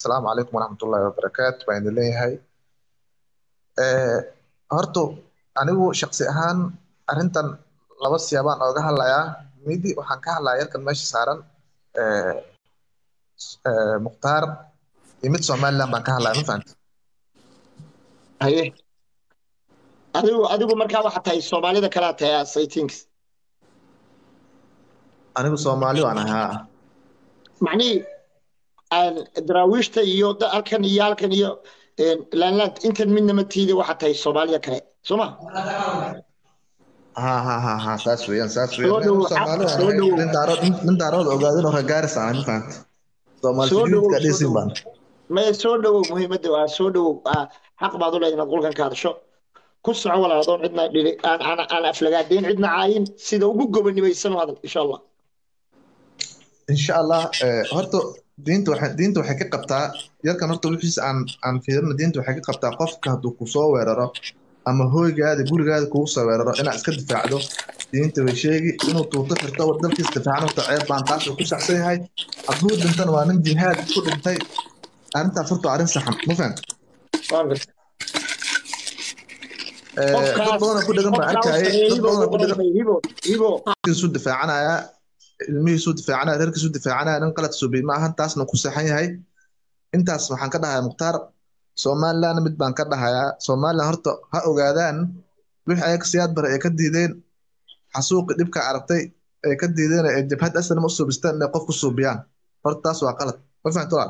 asalaamu calaykum waraxmatullaahi wabarakaatu baan idin leeyahay horta anigu shaksi ahaan arrintan laba siyaabaan ooga hadlayaa midi waxaan ka hadlayaa yarkan meesha saaran mukhtaar iyo mid somaliland baan ka hadlaya ma fahamti haye adigu adigu markaa waxaa tahay soomaalida kalaa tahay asaytings anigu soomaali waan ahaa macnihii daraawiishta iyo halkan iyo halkan iyo laanlaand intan midna ma tiida waxaa tahay soomaalida kale soo ma ha ha ha ha saas weeyaan saas Soo dhowow, weeyaan soomaali waan soo ahay dhowow. nin daarood nin daarood ogaadin oo reegaaris aan ma fahamti soomaali Soo dhowow, sujuudka soo dhisin dhowow. baan maya soo dhowow muhiimadda waa soo dhowow Ah, xaq baad u leedahay inaad qolkan ka hadasho ku soco walaal adoon cidna dhili aan aan aan aflagaadayn cidna caayin sida ugu gobonimaysan u hadal insha allah insha allah eh, horta diinta waxay diinta waxay ka qabtaa yarkan horta wixiisa aan aan fiirino diinta waxay ka qabtaa qofka hadduu kusoo weeraro ama hooygaada gurigaada kugu soo weeraro inaad iska difaacdo diinta way sheegi inuu tuuto xirto war dalkiisa difaacno horta ceeb baan taas uu ku saxsan yahay hadduu dhintana waa nin jihaad ku dhintay arrintaas horta waa arrin saxan ma fahamta Waan gartay. Eh, dad qofkaas badan oo ku dhegan baan qofkaa u arkayay sareeyay dad hibo badan oo ugu ku dhegan qoranay hibo hibo isu difaacanaya ilmihiisu difaacanaya reerkiisu difaacanaya nin qalad suubiy ma ahan taasna ku saxan yahay intaas waxaan ka dhahayaa mukhtaar somaliland mid baan ka dhahayaa somaliland horta ha ogaadaan wixii ayaga siyaad bare ay ka diideen xasuuqi dhibka aragtay ay ka diideen ee jabhad aslan ma u suubistaan inay qof ku suubiyaan horta taas waa qalad ma fahamta walaal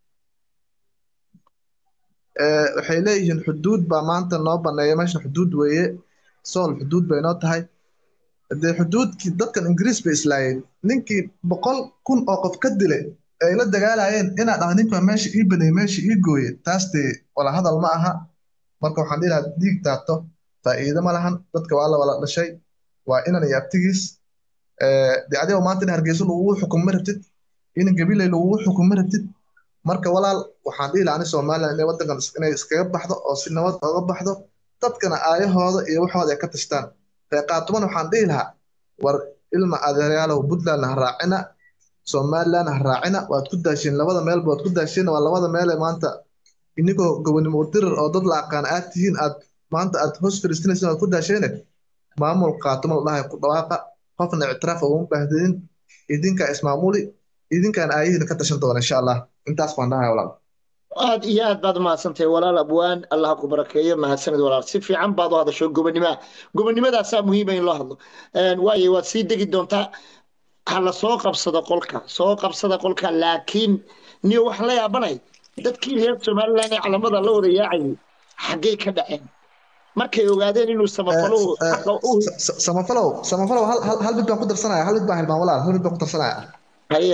Eh, waxay leeyihiin xuduud baa maanta noo baneeya meesha xuduud weeye sool xuduud bay noo tahay dee xuduudkii dadkan ingiriis bay islaayeen ninkii boqol kun oo qof ka dilay ay la dagaalayeen inaad ah ninka meesha ii baneeyey meesha ii gooye taas dee wala hadal ma aha marka waxaan dhihi lahaa dhiig taato faa'iido ma lahan dadka waa la wala dhashay waa inan iyo abtigiis Eh, dee adigoo maanta in hargeysa lagugu xukumo ma rabtid in gabiley lagugu xukumo ma rabtid marka walaal waxaan dhihi lahaa ani somaliland inay waddankan is- inay iskaga baxdo oo si nabad oga baxdo dadkana aayahooda iyo waxooda ay ka tashtaan reeqaatuman waxaan dhihi lahaa war ilma adeeryaalow puntland ha raacina somaliland ha raacina waad ku daasheen labada meelba waad ku daasheen waa labada meel ee maanta inigoo gobonimo dirir oo dad la aqaan aad tihiin aad maanta aad hoos fadhiistanaysin waad ku daasheene maamul qaatumo la dhahay ku dhawaaqa qofna ictiraaf uguma baahdinin idinkaa ismaamuli idinkaan aayihiina ka tashan doona insha allah intaas baan dhahay walaal aad iyo aad baad umahadsantahay walaal abwaan allah ku barakeeyo mahadsanid walaal si fiican baad u hadasho gobonnimaa gobonnimadaasaa muhiima in loo hadlo Een, waayo waad sii degi doontaa ha la soo qabsado qolka soo qabsada qolka laakiin niyo wax la yaabanay dadkii reer somaliland ee calamada la wada yaacayay xaggay ka dhaceen markay ogaadeen inuu samafaluhu Eh, xaqa u Sa- sa- samafalow samafalow hal hal hal mid baan ku darsanaya hal mid baan hilmaan walaal hal mid baan ku darsanaya haye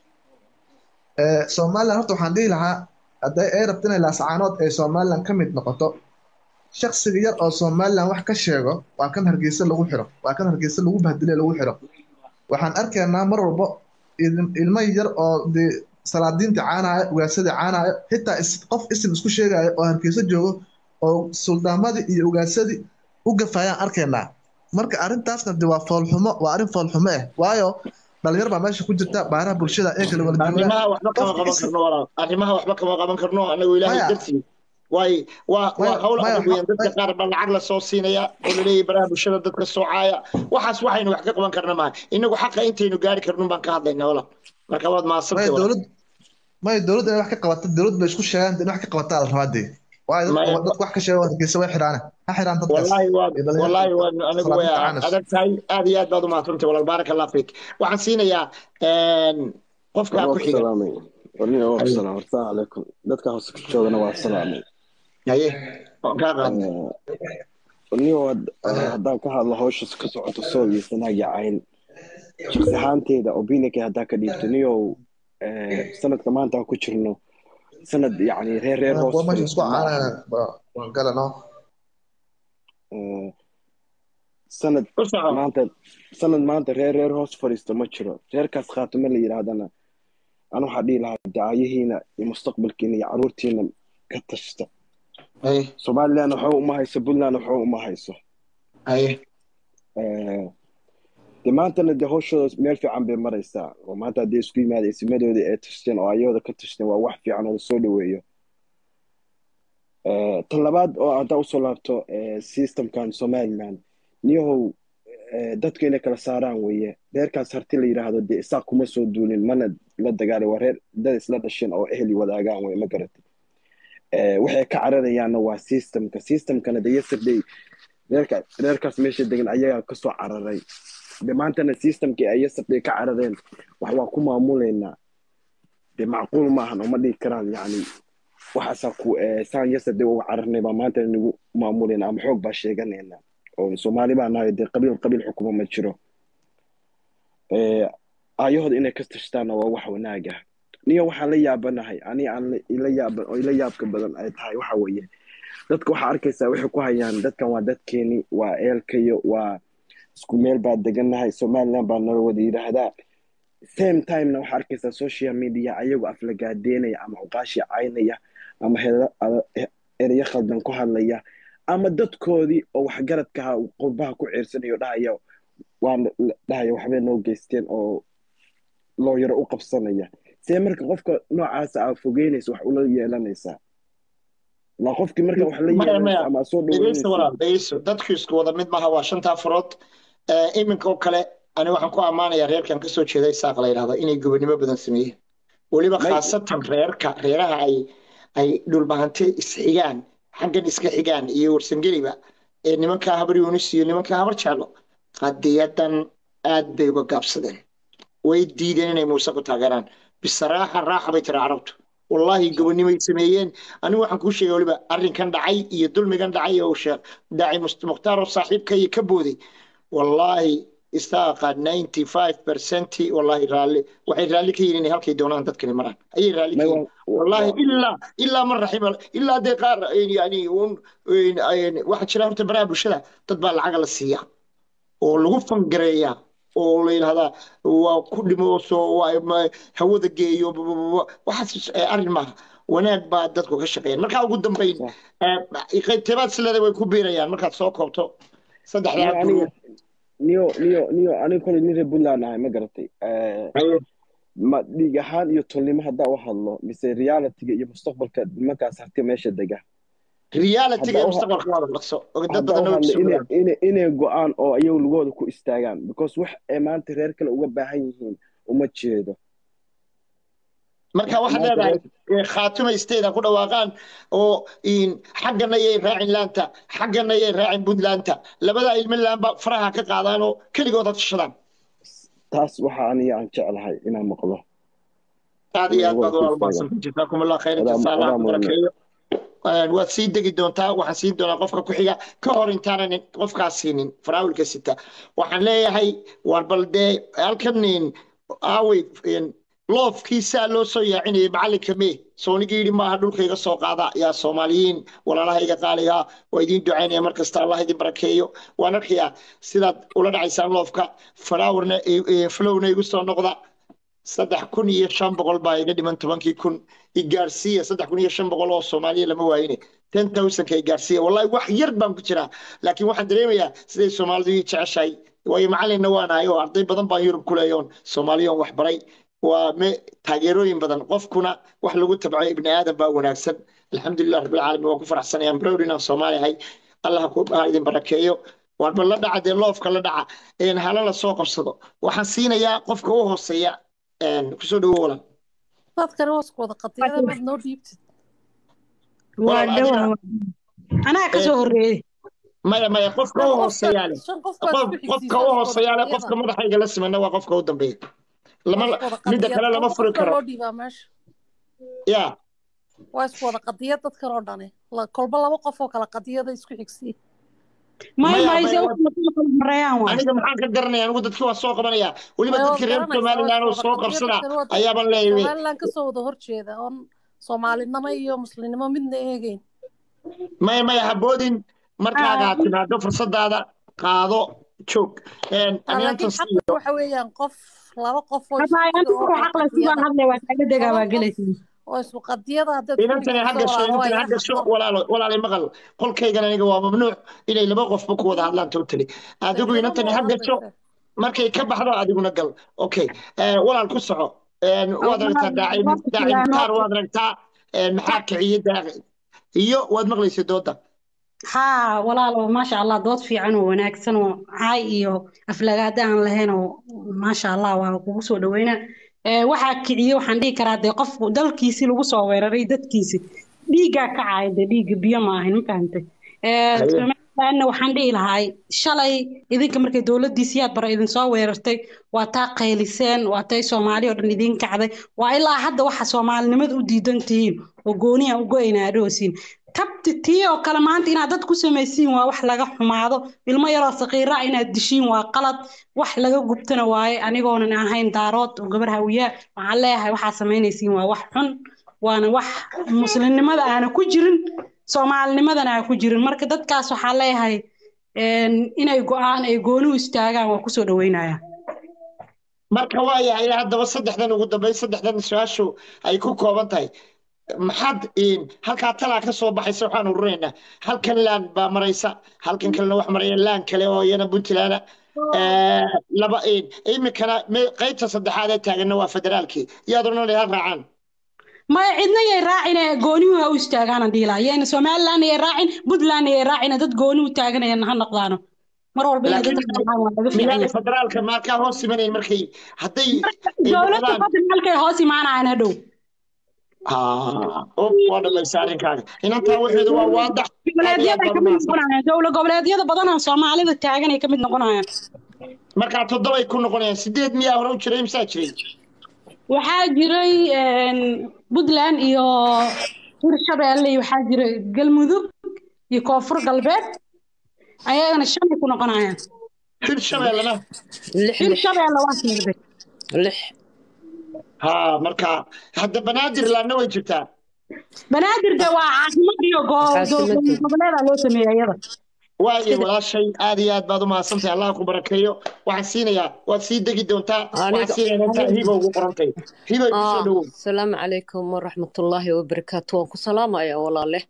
Eh, somaliland horta waxaan dhihi lahaa hadday ay rabto inay laascaanood ay somaliland ka mid noqoto shaksiga yar oo somaliland wax ka sheego waa kan hargeysa lagu xiro waa kan hargeysa lagu bahdilay lagu xiro waxaan arkaynaa mar walbo ilm- ilmo yar oo dee salaadiinta caanaya ugaasadii caanaya xitaa is- qof isim isku sheegaya oo hargeysa joogo oo suldaamadii iyo ugaasadii u gafayaan arkaynaa marka arrintaasna de waa foolxumo waa arrin foolxumo ah waayo dhalinyar baa meesha ku jirta baaraha bulshada ee kala wala joogaan arrimaha waxba kama qof qaban isim karno walaal arrimaha waxba kama qaban karno anagu ilaahay maya dartii waay waa waa maya hawl maya adag weeyaan dadka maya qaar baa lacag la soo siinaya oo laleeyahay baraha bulshada dadka soocaya waxaas waxaynu wax ka qaban karna maaha inagu xaqa intaynu gaari karnun baan ka hadlaynaa walaal marka waad maya mahadsantay walaal dowlad maya dowladda inay wax ka qabato dowlad bay isku sheegaan in wax ka qabataa la rabaa dee waayo dadka maya dadka wax ka sheega hargeysa way xidhaane ha xidhaan dadkaas والله واد iyo dhalinyarta والله iyo واد anigu way salaadiinta caanayso adag tahay aad iyo aad baad u mahadsantahay walaal baarak allah fiik waxaan siinayaa een, qofka waa ku ku xiga salaamay warniga waa ku haye salaam hortaan calaykum dadka hoose ku joogana waa salaamay haye waan kaa qaadnay warniga waad haddaan ka hadlo hawsha ka socoto sool iyo sanaagi cayn shaksi ahaanteeda opinionka haddaan ka dhiibto niyow sanadka maanta aan ku jirno sanad yacni reer reer hoos kuwa meesha isku fadhiista ma ahan caanayana waan galano sanad u soco maanta sanad maanta reer reer hoos fadhiista ma jiro reerkaas khaatimo la yidhaahdana aan waxaa dhihi lahaa dacaayihiina iyo mustaqbalkiina iyo caruurtiina ka tashta haye somaliland waxba uma hayso puntland waxba uma hayso haye de maantana de hawshooda meel fiican bay maraysaa oo maanta haddii isku yimaada isimadoodii ay tashteen oo ayahooda ka tashteen waa wax fiican oo lasoo dhaweeyo tan labaad oo haddaa usoo laabto systemkan somaliland niyahow dadku inay kala saaraan weeye reerkaas harti la yidhaahdo dee isaaq kuma soo duulin mana la dagaalay waa reer dad isla dhasheen oo ehli wadaagaan weye ma garatay waxay ka cararayaanna waa systemka systemkana de yesterday reerka reerkaas meesha degan ayagaa kasoo cararay de maantana systemkii ay yesterday ka carareen wax waa ku maamulaynaa de macquul maahan oo ma dhigi karaan yacni waxaasaa ku saan yesterday uga cararnay baa maantana nagu maamulayna ama xoog baa sheeganayna oo soomaali baa nahay dee qabiil qabiil xukuma ma jiro aayahooda inay ka tashtaanna waa wax wanaag ah niyo waxaan la yaabanahay ani aan ila yaaban oo ila yaabka badan ay tahay waxa weeye dadka waxaa arkaysaa waxay ku hayaan dadkan waa dadkeeni waa eelkayo waa isku meel baa degannahay somaliland baa nala wada yidhaahdaa same timena waxaa arkaysaa social media ayagu aflagaadeynaya ama uqaashi caynaya ama ereyo khaldan ku hadlaya ama dadkoodii oo waxgaradkaha qurbaha ku ciirsanayo dhahaya waan dhahaya waxbay noo geysteen oo looyaro u qabsanaya see marka qofka noocaasa aa fogeynaysa wax ula yeelanaysaa la qofkii marka wax la yeelanaysa ama soo dhaweynaysa dadku isku wada mid maaha waa shanta farood iminka oo kale ani waxaan ku ammaanayaa reerkan kasoo jeeda isaaq la yidhahdo inay gobonimo badan sameeyeen weliba khaasatan reerka reeraha ay ay dhulbahante isxigaan xaggan iska xigaan iyo warsangeliba ee nimankaa habar yunis iyo nimankaa habar jeclo qadiyadan aad bay uga gaabsadeen way diideen inay muuse ku taageeraan bisaraaxa raaxa bay tiri carabtu wallaahi gobonimay sameeyeen anigu waxaan kuu sheegay weliba arrinkan dhacay iyo dulmigan dhacay oo sheekh daaci mukhtaar oo saaxiibka iyo ka booday wallaahi istaaqa ninety five percent wallaahi raalli waxay raalli ka yihiin inay halkay doonaan dadkani maraan ayay raalli ka yihiin wallaahi ilaa ilaa man raxima ilaa dee qaar yani waxaa jira horta baraha bulshada dad baa lacaga la siiyaa oo lagu fangareeyaa oo la yidhahdaa waa ku dhimooso hawada geeyo waxaas arrin maaha wanaag baa dadku ka shaqeeyaan markaa ugu dambayn tebaad sileeda way ku biirayaan markaad soo koobto saddexdaa niyo niyo niyo aniga koley nin reer puntland ahay ma garatay ma dhiig ahaan iyo tolnimo haddaa u hadlo mise realityga iyo mustaqbalka nimankaas harti meesha dega inay go-aan oo ayagu lugooda ku istaagaan because wax ay maanta reer kale uga baahan yihiin uma jeedo marka waxaad leedahay khaatuma state ha ku dhawaaqaan oo xaggana yay raacin laanta xaggana yay raacin puntlandta labada ilmo laanba faraha ka qaadaan oo keligood ha tashadaan taas waxa aniga aan jeclahay inaan maqlo aad iyo aad baad walaalmaadsantan jasaakum allah khayra jasa allah ku barakeeyo waad sii degi doontaa waxaan siin doonaa qofka ku xiga ka hor intaanan qofkaas siinin faraawilka sita waxaan leeyahay waan bal dee halkan aawey loofkiisaa loo soo yaacinayay macallinka mee soonigii yidhi maaha dhulkayga soo qaada yaa soomaaliyiin walaalahayga qaaliga waa idiin ducaynaya mar kasta allah idin barakeeyo waan arkayaa sidaad ula dhacaysaan loofka falawarna flowna igu soo noqda saddex kun iyo shan boqol baa iga dhiman tobankii kun igaarsiiya saddex kun iyo shan boqol oo soomaaliya lama waayine ten thousandka igaarsiiya wallahi wax yar baan ku jiraa laakiin waxaan dareemayaa siday soomaalidu ii jeceshahay waayo macalinna waanahay oo arday badan baan yurub ku leeyoon soomaaliyoon wax baray waa taageerooyin badan qofkuna wax lagu tabco ibni aadan baa wanaagsan alxamdulilah rabbilcaalamiin waan ku faraxsanayaan browd inaan soomaali ahay allah ku idin barakeeyo waanba la dhaca dee loofka la dhaca hala la soo qabsado waxaan siinayaa qofka u hooseeya kusoo dhawo walaal dadkani waa isku wada qadiyada maad noo dhiibtid waa dhawa anaa kasoo horreeyey maya maya qofka u hooseeyaale qofka u hooseeyaale qofka madaxayga la simana waa qofka u dambeeya lama midda kale lama furi karo ya waa isku wada qadiyad dadkan oo dhani kolba laba qof oo kale qadiyada isku xigsiya aniga maxaan ka garanaya anigu dadkii waa soo qabanaya weliba dadkii reer somaliland oo soo qabsada ayaaban leeyahay somaliland kasoo wada horjeeda oon soomaalinimo iyo muslimnimo midna eegeyn maya maya haboodin markaaga aad timaado fursadaada qaado joog laakiin xaq waxa weeyaan qof laba qof oo isku qadiyada inantani ha gasho inantani ha gasho walaalo walaalay maqal qolkaygan aniga waa mamnuuc inay laba qofba ku wada hadlaan totally adigu inantani ha gasho markay ka baxdo adiguna gal okay walaal ku soco waad aragtaa daaci daaci mukhtaar waad aragtaa maxaa kiciye daaci iyo waad maqlaysa dooda haa walaalo maasha allah dood fiican oo wanaagsan oo caay iyo aflagaada aan lahayn oo maasha allah waa kugu soo dhaweynaa waxaa kiciye waxaan dhihi karaa dee qof dalkiisii lagu soo weeraray dadkiisi dhiiggaa ka caaya dee dhiigga biyo ma ahayn ma fahantay somalilandna waxaan dhihi lahay shalay idinka markay dowladdii siyaad bara idinsoo weerartay waa taa qayliseen waa tay soomaali oo dhan idin kacday waa ilaa hadda waxa soomaalinimada u diidan tihiin oo gooniya u go-ayna adhoosiin tabti tii oo kale maanta inaad dad ku samaysiin waa wax laga xumaado ilmo yaroo saqiira inaad dishiin waa qalad wax laga gubtana waaye anigoonan ahayn daarood oo gabar hawiyaa waxaan leeyahay waxaa samaynaysiin waa wax xun waana wax muslimnimada aana ku jirin soomaalinimadana aan ku jirin marka dadkaas waxaa leeyahay inay go-aan ay gooni u istaagaan waa kusoo dhaweynaya marka waayahay haddaba saddexdan ugu dambeyn saddexdan su-aashu ay ku kooban tahay maxaad halkaa talaa ka soo baxaysa waxaan ururaynaa halkan laan baa maraysa halkan kalena wax maraya laan kale oo iyana puntland laba iminkana qaybta saddexaad ee taaganna waa federaalkii iyaad odhanay hal raacaan maya cidna yay raacin goonihu ha u istaagaana dhiila yayna somaliland yay raacin puntland yay raacin dad gooni u taaganayana ha noqdaano mar walba inay dadka raacaan waa laga miyaana federaalka markaa hoos imanayn markay hadday dowladda federaalkay hoos imaanayaan hadhow waa dhamaysa arrinkaaga inantaa waxeedu waa waadax dowla goboleedyada badan oo soomaalida taagan ay ka mid noqonayaan markaa toddobay ku noqonayaan sideed miyaa hore u jiray misaa jiray waxaa jiray puntland iyo hirshabeelle iyo waxaa jiray galmudug iyo koonfur galbeed ayagana shanay ku noqonayaan hirshabeellena hirshabeelle waa sheegday lix ha marka hadda banaadir laanna way jirtaa banaadir de waa caasimad iyo goboleeda loo sameeyey iyada waayo walaashay aad iyo aad baad u mahadsantahay allah ku barakeeyo waxaan siinayaa waad sii degi doontaa waxaan siinayaa intaa hiba ugu qorantay hiba igu soo dhowow asalaamu calaykum waraxmatullaahi wabarakaatu waan ku salaamaya walaale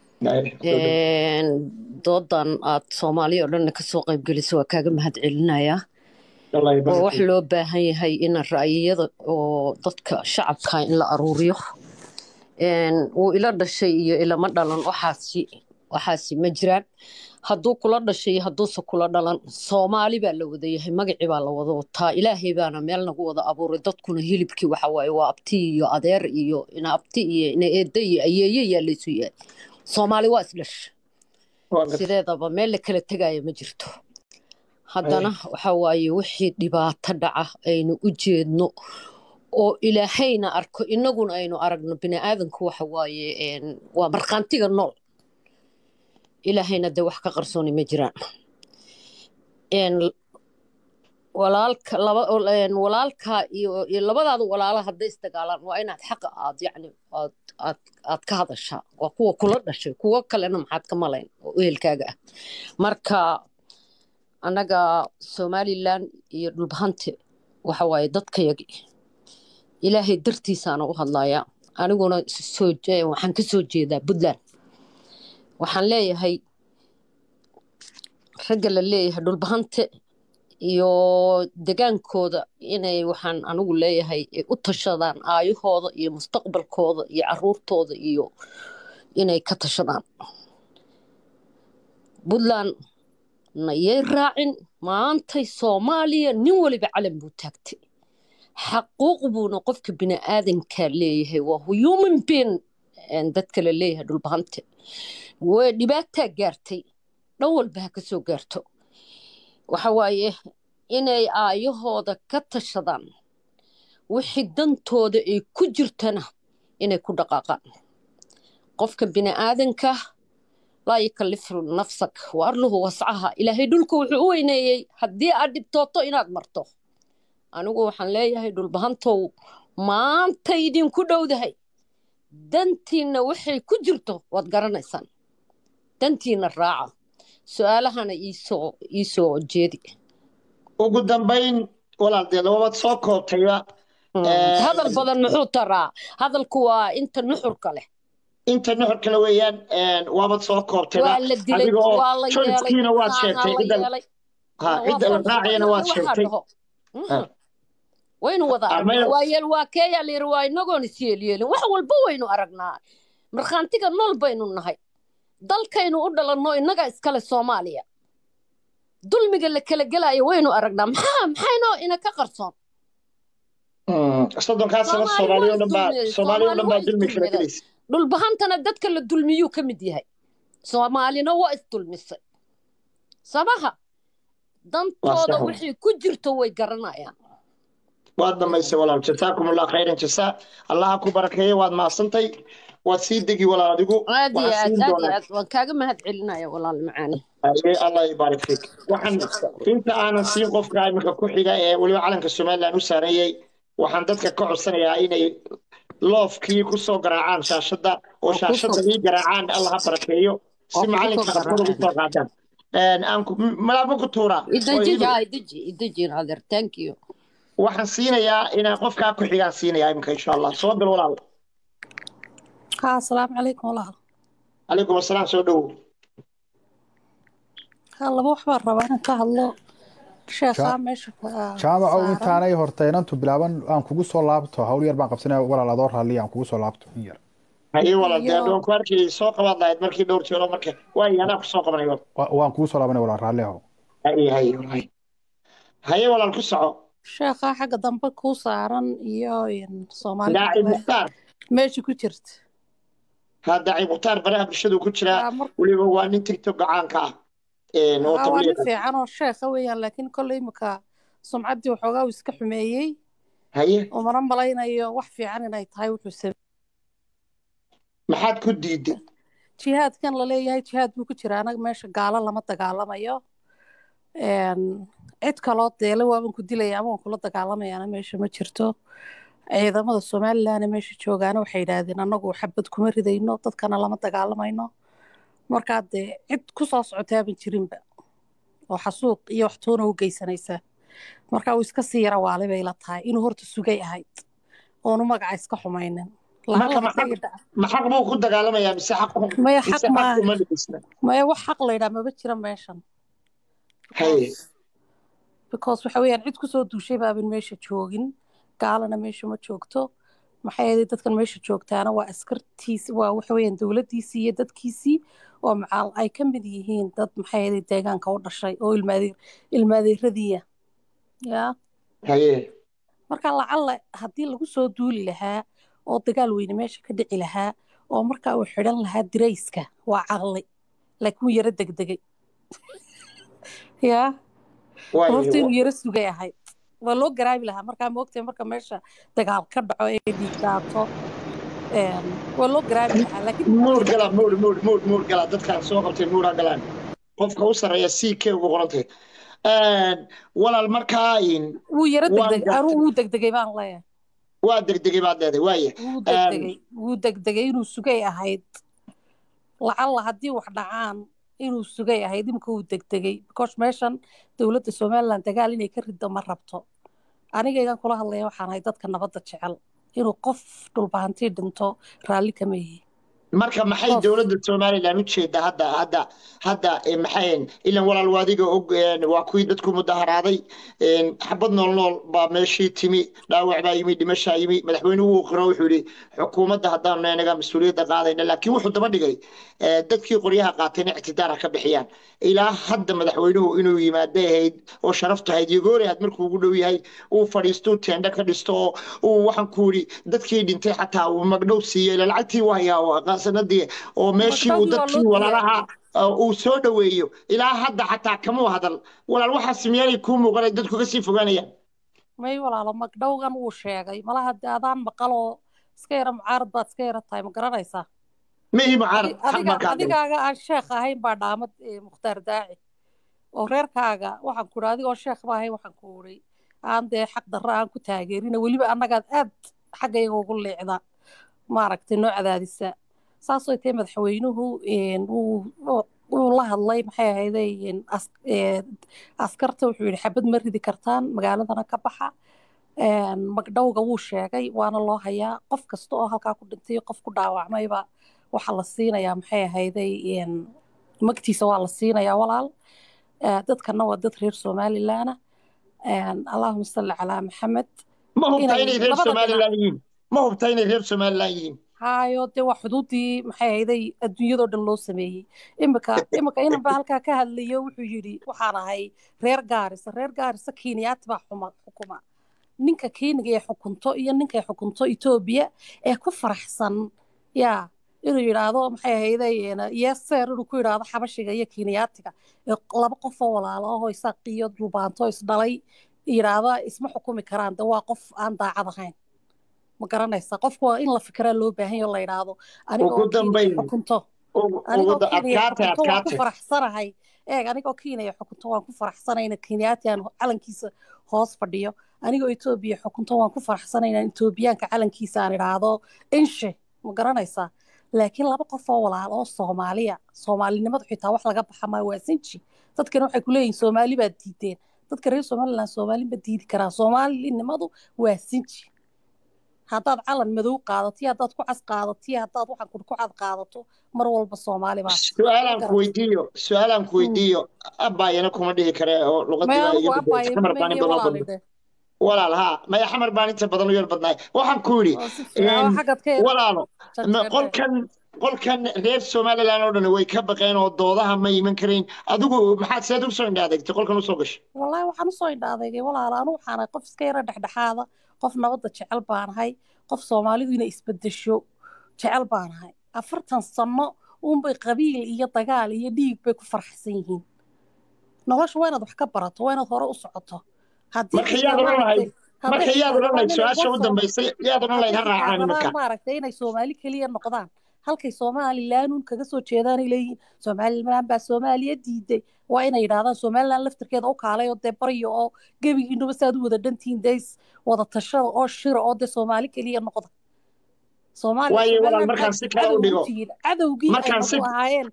doodan aad soomaaliya oo dhanna kasoo qaybgelisa waa kaaga mahad celinayaa oo wax loo baahan yahay in ra'yiyada oo dadka shacabka in la aruuriyo wuu ila dhashay iyo ilama dhalan waxaasi waxaasi ma jiraan hadduu kula dhashay iyo hadduuse kula dhalan soomaali baa la wada yahay magacii baa la wada wataa ilaahay baana meel nagu wada abuuray dadkuna hilibkii waxa waaye waa abti iyo adeer iyo ina abti iyo ina eedda iyo ayeeye yaa laysu yahay soomaali waa isdhash sideedaba meel la kala tegaya ma jirto haddana waxa waaye wixii dhibaato dhaca aynu u jeedno oo ilaahayna arko innaguna aynu aragno bini aadanku waxa waaye waa markhaantiga nool ilaahayna dee wax ka qarsooni ma jiraan walaalka laba walaalka iyo iyo labadaada walaala hadday isdagaalaan waa inaad xaqa aad yacni aad aad aad ka hadashaa waa kuwa kula dhashay kuwo kalena maxaad ka malayn oo ehelkaaga ah marka annaga somalilan iyo dhulbahante waxa waaye dadkayagi ilaahay dartiisaana u hadlayaa aniguna soo waxaan ka soo jeedaa puntland waxaan leeyahay ragga la leeyahay dhulbahante iyo degaankooda inay waxaan anigu leeyahay u tashadaan aayahooda iyo mustaqbalkooda iyo caruurtooda iyo inay ka tashadaan puntland nayay raacin maantay soomaaliya nin waliba calan buu taagtay xaquuq buuna qofka bini aadankaa leeyahay waa human being dadka la leeyahay dhulbahante way dhibaataa gaartay dhan walba ha ka soo gaarto waxa waaye inay aayahooda ka tashadaan wixii dantooda ay ku jirtana inay ku dhaqaaqaan qofka bini aadanka laa yukallifu nafsak wa arluhu wascaha ilaahay dhulka wuxuu u weyneeyey haddii aad dhibtooto inaad marto anigu waxaan leeyahay dhulbahantow maanta idinku dhowdahay dantiinna waxay ku jirto waad garanaysaan dantiinna raaca su-aalahana iisoo iisoo jeedi ugu dambayn walaaldeed wabaad soo koobtayba hadal badan muxuu taraa hadalku waa inta nuxurka leh inta nuxur kale weeyaan waabad soo koobtayba waa la dilay waa la yeelay waad sheegtay la yeelay ha waa cidda la falka raacayana waad waxaa sheegtay dhaho Ha. Mhm. waynu wada Ah, aragnaa maya- waa yeel waa keeyaa la yidhi waa inagoon isyeelyeelin wax walba waynu aragnaa markhaantiga nool baynu nahay dalkaynu u dhalanno innaga iskale soomaaliya dulmiga la kala gelaayo waynu aragnaa maxaa maxaynoo ina ka qarsoon Mm, soddonkaa sano Soomaali soomaaliya oo waa dhan baa isdulmiyey, soomaaliya oo dhan baa Soomaali waa dulmi kala isdulmiyey. gelaysa dhulbahantana dadka la dulmiyuu ka mid yahay soomaalina waa isdulmisay samaha dantooda sax. wixii ku jirto way garanayaan waad dhamaysay walaal jasaakum allah khayran jasaa allaha ku barakeeya waad maasantay waad sii degi walaal adigu aad iyo waxaan aad siin aad iyo doonaa aad waan kaaga mahad celinaya walaal macaani Aye, allah yibaarik fiik waxaan inta aanan siin qofka iminka ku xiga ee weliba calanka somaliland u saareeyey waxaan dadka ka codsanayaa inay loofkii ku soo garaacaan shaashadda oo Oo ku shaashadda soo- ii garaacaan allah ha barakeeyo oo si ku macalinka soo aqoon ugu soo qaadaan Een, aan ku- m- malaabo ku tuuraa oo idaji iibi. jaa idaji idaji adeer thank you waxaan siinayaa inaan qofkaa ku xigaan siinayaa iminka insha allah soo bil walaal ها السلام عليكم والله calaykum asalaam soo dhowow هلا بو waxbaan rabaa inaan ka hadlo sheekhaa Ja- meesha ka- jaamacow saaran. intaanay horta inantu bilaaban aan kugu soo laabto hawl yar baan qabsanaya walaal adoo raalliya aan kugu soo laabto in yar haye walaal dee Iyo- addoon ku arkayay soo qabaad lahayd markii dhowr jeero marka waayo anaa ku soo qabanayo Wa- waan kugu soo laabanaya walaal raalli ahow haye haye walaal haye walaal ku soco sheekhaa xagga dambe kuu saaran iyo in soomaalida daaci kale mukhtaar meesha ku jirta ha daaci mukhtaar baraha bulshadu ku jiraa Waa mar- weliba waa nin tiktok gacaanka ah Een, oo Aa, waa nin tabliiq ah. fiican oo sheekha weeyaan laakiin kolley imika sumcaddii waxoogaa uu iska xumeeyey haye umana malaynayo wax fiican inay tahay wuxuu sameeyey maxaad ku diiday jihaadkan la leeyahay jihaad buu ku jiraa anaga meesha gaalo lama dagaalamayo Een, cid kaloo deele waaban ku dilaya ama waan kula dagaalamayaana meesha ma jirto ciidamada somalilandna meesha joogaana waxay yidhaahdeen annagu xabad kuma ridayno dadkana lama dagaalamayno markaa dee cid ku soo socotaaban jirinba oo xasuuq iyo wax toona u geysanaysa marka uu iska sii yara waali bay la tahay inuu horta sugay ahayd oonu magaca iska xumaynin Marka lacala maxaa- hadday dhac- ma xaq buu ku dagaalamayaa mise xaq maya mise xaq xaq maaha uma dhigisna maya wax xaq la yidhaha maba jira meeshan haye because waxa weeyaan cid kusoo duushay baaban meesha joogin gaalana meesha ma joogto maxay ahayd dadkan meesha joogtaana waa askartiisi waa waxa weeyaan dowladdiisii iyo dadkiisii oo macaal ay ka mid yihiin dad maxay ahayd deegaanka u dhashay oo ilmaadeer ilmaadeeradiiya yaa haye marka lacalla haddii lagu soo duuli lahaa oo dagaal weyne meesha ka dhici lahaa oo markaa uu xidhan lahaa dirayska waa caqli laakiin wuu yaro degdegay yaa horta inuu waayo yaro sugay ahayd waa loo garaabi lahaa markaa moogtay marka meesha dagaal ka dhaco ee dhiig daato een, waa loo garaabi lahaa laakiin muur gala muur muur muur muur gala dadkaan soo qabtay muur ha galaan qofka u sarreeya c k ugu qorantay walaal markaa in wuu yaro waan degdegay gartay. anuu wuu degdegay baan leeyahay waa degdegay baad leedahay waaye wuu degdegay wuu degdegay inuu sugay ahayd lacalla haddii wax dhacaan inuu sugay ahayd imika wuu degdegay because meeshan dowladda somaliland dagaal inay ka riddo ma rabto anigaygan kula hadlaya waxaan ahay dadka nabadda jecel inuu qof dhulbahantii dhinto raalli kama yihi marka maxay Qof. dowladda somaliland u jeedaa hadda hadda hadda eh, maxay ilan walaal waadiga og een, waa kuwii dadku mudaharaaday een, xabad nool nool baa meeshii timi dhaawac baa yimi dhimashaa yimi madaxweynuhu uu qiro wuxuu yidhi xukuumadda haddaanu inaga mas-uuliyadda qaadayna laakiin wuxuu daba dhigay eh, dadkii qoryaha qaatayna ictidaara ka bixiyaan ilaa hadda madaxweynuhu inuu yimaado ahayd oo sharaftu ahayd yogoori had markuu ugu dhow yahay uu fadhiisto teendho ka dhisto oo uu waxaan ku yidhi dadkii dhintay xataa uu magdhow siiyey ila lacagtii waa hayaa sanadii oo meeshii uu Magdhowgii waa dadkii loo walaalaha uh, uu soo dhoweeyo ilaa hadda xataa kamuu hadal walaal waxaas miyaanay kuu muuqanay dadku kasii fogaanayaan may walaalo magdhowgan wuu sheegay malaha dee adaan maqaloo iska yara mucaarad baad iska yara tahay ma garanaysaa mihi mucaarad Adi- xaq adiga baan ka hadlay adigaaga aan sheekh ahayn baa dhaamad eh, mukhtaar daaci oo reerkaaga waxaan ku idhi adigoo sheekh ba ahayn waxaan ku idhi aan dee xaq darro aan ku taageerina weliba annagaad aad xaggayga ugu leecda maaragtay noo cadaadisa saasoo tahay madaxweynuhu een, wuu wuu- wuu la hadlay maxay ahayday een, as- ee, askarta wuxuu yidhi xabad ma ridi kartaan magaaladana ka baxa Een, magdhowga wuu sheegay waana loo hayaa qof kasta oo halkaa ku dhintay qof ku dhaawacmayba waxaa la siinayaa maxay ahayday een, magtiisa waa la siinayaa walaal Eh, dadkana waa dad reer somalilaana allahuma salli calaa maxamed ma hubtaa inay inay reer labada dhinac somalilan yihiin ma hubtaa inay reer somalilan yihiin hayo dee waa xuduudii maxay ahayday adduunyadoo dhan loo sameeyey imika imika inan baa halkaa ka hadlayo wuxuu yidhi waxaan ahay reer gaarisa reer gaarisa kenyaati baa xuma xukuma ninka keniga ee xukunto iyo ninka ay xukunto etoobiya ee ku faraxsan yaa inuu yidhaahdo maxay ahayday yeeseer inuu ku yidhaahdo xabashiga iyo kenyaatiga ee laba qof oo walaalo ahoo isaaq iyo dhulbaanto isdhalay yidhaahda isma xukumi karaan de waa qof aan daacad ahayn ma garanaysa qofku waa in la fikiraa loo baahan yaho la yidhaahdo aniga ugu oo kenya dambayn xukunto ugu anigoo ugu- kenya adkaate xukunto waan ku adkaate faraxsanahay eeg anigoo kenya xukunto waan ku faraxsanay in kenyaati aan calankiisa hoos fadhiyo anigoo etoobiya xukunto waan ku faraxsanay inaan etoobiyaanka calankiisa aan idhaahdo inshe ma garanaysaa laakiin laba qof oo walaalo oo soomaaliya soomaalinimadu xitaa wax laga baxa maa waa sinji dadkana waxay ku leeyihin soomaali baad diideen dadka reer somaliland soomaali ma diidi karaan soomaalinimadu waa sinji haddaad calan madow qaadato iyo haddaad ku cas qaadato iyo haddaad waxaan ku cad qaadato mar walba soomaali baa ma su-aalaan ku garatay weydiiyo su-aalaan ku Mm. weydiiyo abbaayana kuma dhihi kare oo luqadii maya baa anigu iga abaaye xamar baan in mamenye badan walaali badna dheh walaal haa maya xamar baan inta badan u yar badnaay waxaan ku yidhi oo si fiican oo een, xaggaad ka yara walaalo ma janjeerdhe qolkan qolkan reer somaliland oo dhan way ka baqeen oo doodaha ma iman karayn adigu maxaad seed u soo indha adeegtay qolkan usoo gashay wallaahi waxaan usoo indha adeegay walaala anu waxaan ahay qof iska yara dhexdhexaada qof nabadda jecel baan ahay qof soomaalidu inay isbedesho jecel baan ahay afartan sano uunbay qabiil iyo dagaal iyo dhiig bay ku farxsan yihiin nolosha waa inaad wax ka barato waa inaad hore u socoto haddii marka xitaa yaad odhan lahayd maaragtay hadday marka yaad xitaa odhan rabaan lahayd inay su-aasha kuwa u sooma dambaysay yaad odhan hadday lahayd ha xitaa raacaan rabaan iminka maaragtay inay soomaali keliya noqdaan halkay somalilanuun kaga soo jeedaanay leeyihiin somaliland baa soomaaliya diiday waa inay yidhaahdaan somaliland laftirkeeda u kaalay oo dee baryo oo gebigiinuba saad u wada dhantihiin deys wada tashada oo shira oo dee soomaali keliya noqda soomaaliya waayo walaal somaliland markaan maxaad si kale u cadow u dhigo tihiin cadowgii ay markaan si nagu ahaayeen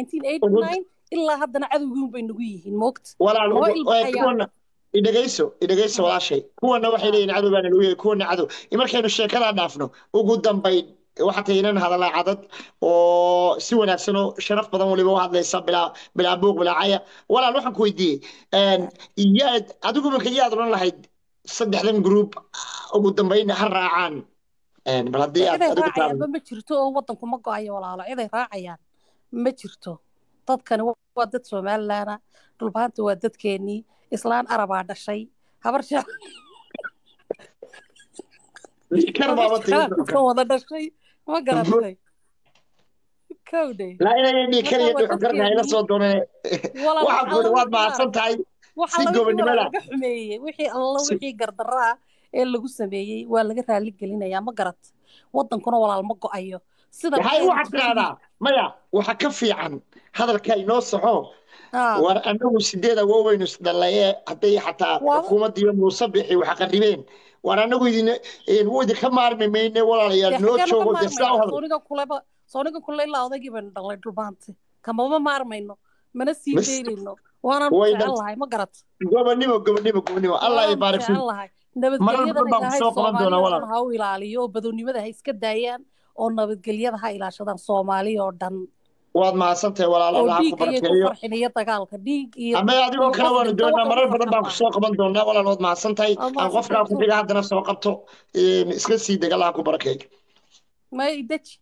1989 ilaa haddana cadowgii unbay nagu yihiin moogta walaal laba ugu- ee, ilbaxayaa kuwana idhegayso idhegayso walaashay kuwana waxay leeyihin cadow baana lagu yahay kuwana cadow markaynu sheekadaa dhaafno ugu dambayn waxaa tahay inan hadalaa cadad oo si wanaagsan oo sharaf badan waliba u hadlaysa bilaa bilaa buuq bilaa caya walaal waxaan ku weydiiyey een, yaad adigu marka yaad odhan lahayd saddexdan group ugu dambayn ha raacaan Een, bal haddii aad ciday adigu raacayaanba taabdo ma jirto oo waddanku ma go-ayo walaalo ciday raacayaan ma jirto dadkani waa dad somalilaana dhulbaanta waa dadkeenii islaan arabaa dhashay habar jecel kar habar baaba jeclaa tiri ka wada dhashay ma garatay kowdhe laa inay dhii marka kariya waa dhuxul karna hayla dadkeenii soo doonane walaal waxaan waxa ku yidhi alla waad wixii mahadsan maaragtay tahay waxa si alla wixii gobonnimo walaal leh laga xumeeyey wixii alla si wixii gardarra ah ee lagu sameeyey waa laga raali gelinayaa ma garat waddankuna walaal ma go-ayo sida waxay maxay waxaad tidhaahdaa maya waxa ka fiican hadalka inoo saxo aa war annagu sideed awooweynu isdhallaye hadday xataa waa xukuumadda iyo muuse bixi wax qarribeen war annagu idin wuu idinka maarmi mayne walaalayaal dee noo xaggeenu ka joogo dee sidaa u maarmaynaa hadal sooniga kuleba sooniga kule ilaa odaygii baynu dhalay dhulbaante kamama maarmayno mana sii Mas- daynayno waanaan way jecel dhan lahay ma garat gobonnimo gobonnimo gobonnimo allah waanaan ibaarik jecel fiik lahay marar nabadgelyadana badan baan ku ilaahay soo qaban doonaa soomaaliya oo walaal dhan ha u ilaaliyo oo badownimada ha iska daayaan oo nabadgelyada ha ilaashadaan soomaaliya oo dhan waad mahadsantahay walaal oo allah ha ku dhiig ayay ku barakeeyo farxin iyo dagaalka dhiig iyo ama adigoo iyo kale qof waanu dhinta doonaa wax marar lagu badan farxan baan ku maaha soo qaban doonaa walaal waad mahadsantahay waad aan qofkaa ku mahadsantahay xiga haddana soo qabto een, iska sii deg allah ha ku barakeeyo ma ideji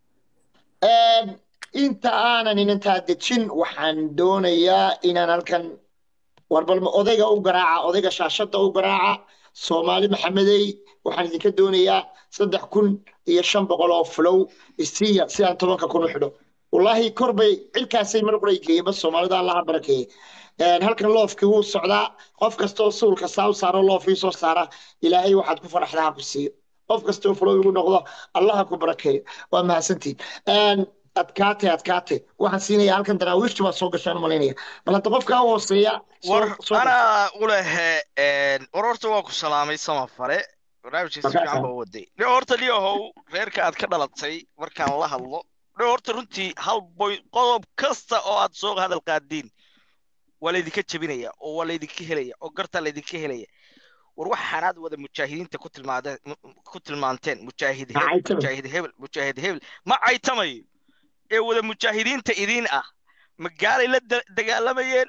Een, inta aanan inantaa dejin waxaan doonayaa inaan halkan warbalma odayga u garaaca odayga shaashadda u garaaca soomaali maxamedey waxaan idinka doonayaa saddex kun iyo shan boqol oo flow isiiya si aan tobanka kun u xidho wallaahi kor bay cilkaasay mar qoray geeyeenba soomaalida allaha barakeeye Een, halkan loofkii wuu socdaa qof kastoo suulka saa u saaro loofii soo saara ilaahay waxaad ku faraxdaa ha ku siiyo qof kastoo flow igu noqdo allaha ku barakeeyo waa mahadsantiin Een, adkaate adkaate waxaan siinaya halkan daraawiishtu baa soo gashaan malaynaya bal hadda qofkaa hooseeya soo war soo anaa u lehe war horta waa ku salaamay samafare barnaamijka si fiican markaa baa u waday dhe horta liyahow reerka aad ka dhalatay markaan la hadlo dhe horta runtii hal boy qodob kasta oo aad soo hadal qaadiin waa laydinka jebinaya oo waa laydinka helaya oo gartaa laydinka helaya war waxaanaad wada mujaahidiinta ku tilmaadeen ku tilmaanteen mujaahid hebel maxay tahay mujaahid hebel mujaahid hebel ma caytamayo ee wada mujaahidiinta idiin ah ma gaalay la da- dagaalamayeen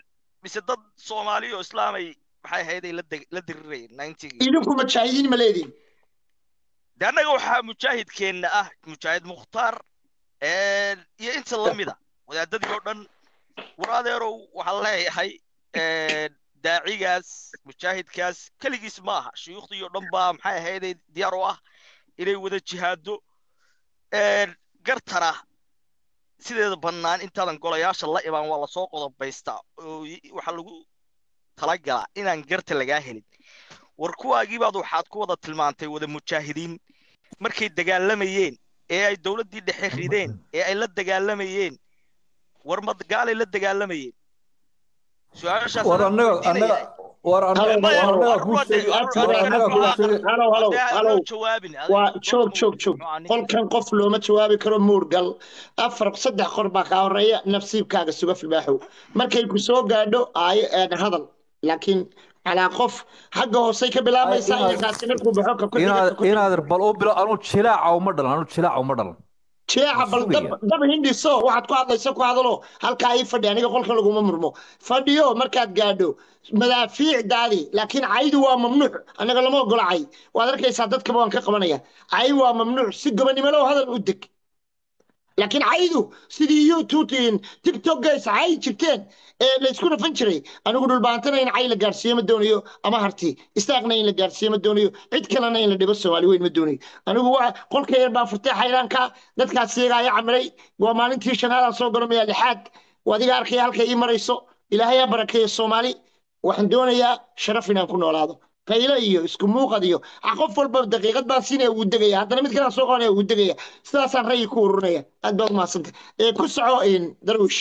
mise dad soomaali oo islaamay maxay ahayday la deg- la dirirayeen ninetygii idinku mujaahidiin ma leediin de annaga waxaa mujaahidkeenna ah mujaahid mukhtaar een, iyo inta lamida wadaadadii oo dhan war adeerow waxaan leeyahay een, daacigaas mujaahidkaas keligiis ma aha shuyuukhdii oo dhan baa maxay ahayday diyaar u ah inay wada jihaado een, gartana sideeda bannaan intaadan golayaasha la imaan waa lasoo qodobaystaa oo y- waxaa lagu talagalaa inaan garta lagaa helin war kuwaagiibaad waxaad ku wada tilmaantay wada mujaahidiin markay dagaalamayeen ee ay dowladdii dhexe rideen ee ay la dagaalamayeen war ma gaalay la dagaalamayeen su-aashaas war anaan annaga weydiinaya annaga war halow annaga maya war halow annaga kuu arruade sheegi afka war afka annaga kuu afka sheegi halow halow dee halow anoo jawaabin waa adiga joog doodama joog joog muxuu ahaa ninka qolkan qof looma jawaabi karo muurgal afar saddex qor baa kaa horeeya nafsiibkaaga suga filbaaxow markay ku soo gaadho aayo een hadal laakiin calaa qof xagga hoosey ka ay bilaabaysaa inaad inankaasi markuu baxo ka ku xiga inaad ka ku xiga inaad bal u bilo anu jilaaca uma dhalan anu jilaaca uma dhalan jeexa waan bal dab sugaya dab hindhiso waxaad ku hadlaysa ku hadalo halkaa ii fadhi aniga qolka laguma murmo fadhiyo markaad gaadho madaafiicdaadi laakiin caydu waa mamnuuc anaga lama ogola cay waad arkaysaa dadkaba waan ka qabanaya cay waa mamnuuc si gobonimolow hadal u deg laakiin caydu sidii youtubein tiktokays cay jirteen ee laysku dhafan jiray anigu dhulbaantana in cay la gaarsiiyo ma doonayo ama harti istaaqna in la gaarsiiyo ma doonayo cid kalena in la dhibo soomaali weyn ma doonayo anigu waa qolka yar baa furtay xayraanka dadkaas iyagaa i camiray waa maalintii shanaadaan soo garamaya lixaad waa adiga arkaya halkay ii marayso ilaahay ha barakeeyo soomaali waxaan doonayaa sharaf inaan ku noolaado qaylo iyo isku muuqad iyo ah, qof walba daqiiqad baan siinaya wuu degaya haddana mid kalaan soo qabanaya wuu degaya sidaasaan ra'yi ku ururinaya aad baad umahadsantay ee ku soco in darwish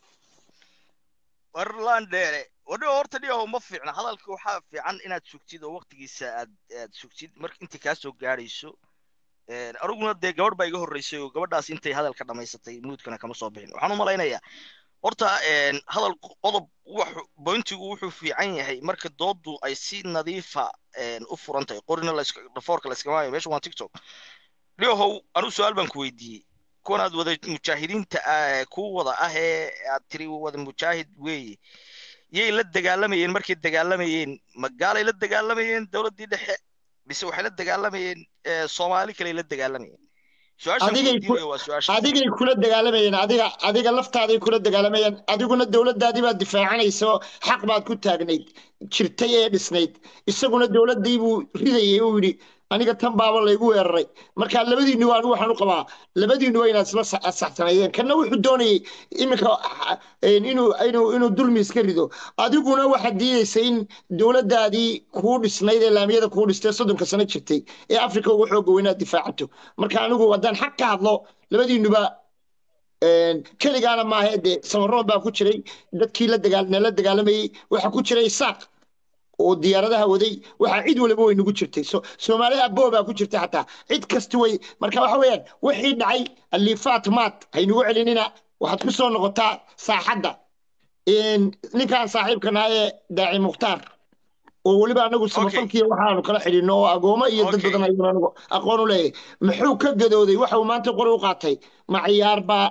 war landheere wadho horta dhiyaho ma fiicna hadalka waxaa fiican inaad sugtid oo waqtigiisa aad aad sugtid marka inta kaa soo gaadhayso Een, aniguna dee gabadh baa iga horreysay oo gabadhaas intay hadalka dhammaysatay muudkana kama soo bixin waxaan u malaynayaa horta een, hadal qodob wuxu bointigu wuxuu fiican yahay marka dooddu ay si nadiifa een, u furan tahay qorina layska dhafoorka layskama hayo meesha waa tiktok dhiyahow anigu su-aal baan ku weydiiyey kuwan aad wada mujaahidiinta ah, kuu wada ah ee aad tiri wada mujaahid weeye yay la dagaalamayeen markay dagaalamayeen ma gaalay la dagaalamayeen dowladdii dhexe mise waxay la dagaalamayeen eh, soomaali kaley la dagaalamayeen su-aashaan ku adigay ku weydiinayo waa su-aashaas adigay kula dagaalamayeen adiga adiga laftaaday kula dagaalamayeen adiguna dowladdaadii baad difaacanaysa oo xaq baad ku taagnayd jirtay ee dhisnayd isaguna dowladdii buu ridayay uu yidhi aniga tan baaba laygu weeraray marka labadiinu anigu waxaan u qabaa labadiinu waa inaad isla sa- saxsanaydeen kanna wuxuu doonayay iminka ah, een, inuu inuu inuu dulmi iska rido adiguna waxaad diidaysa in dowladdaadii kuu dhisnayd ee laamiyada kuu dhistay soddonka sano jirtay ee afrika ugu xooga weynaad difaacato marka anigu haddaan xaq ka hadlo labadiinuba een, keligaana maaha dee samaroon baa ku jiray dadkii la dagaal la dagaalamayey waxaa ku jiray isaaq oo diyaaradaha waday waxaa cid waliba way nagu jirtay so soomaali aboo baa ku jirta xataa cid kasta way marka waxa weeyaan wixii dhacay alifaat maat haynugu celinina waxaad ku soo noqotaa saaxadda Een, ninkaan saaxiibkana ee daaci mukhtaar oo weliba anagu okay samafalkiiya waxaanu kala xidhinno oo agoomo iyo dad okay badan ayuuna anagu aqoon u leeyahay muxuu ka gadooday waxa uu maanta qori u qaatay ma ciyaar baa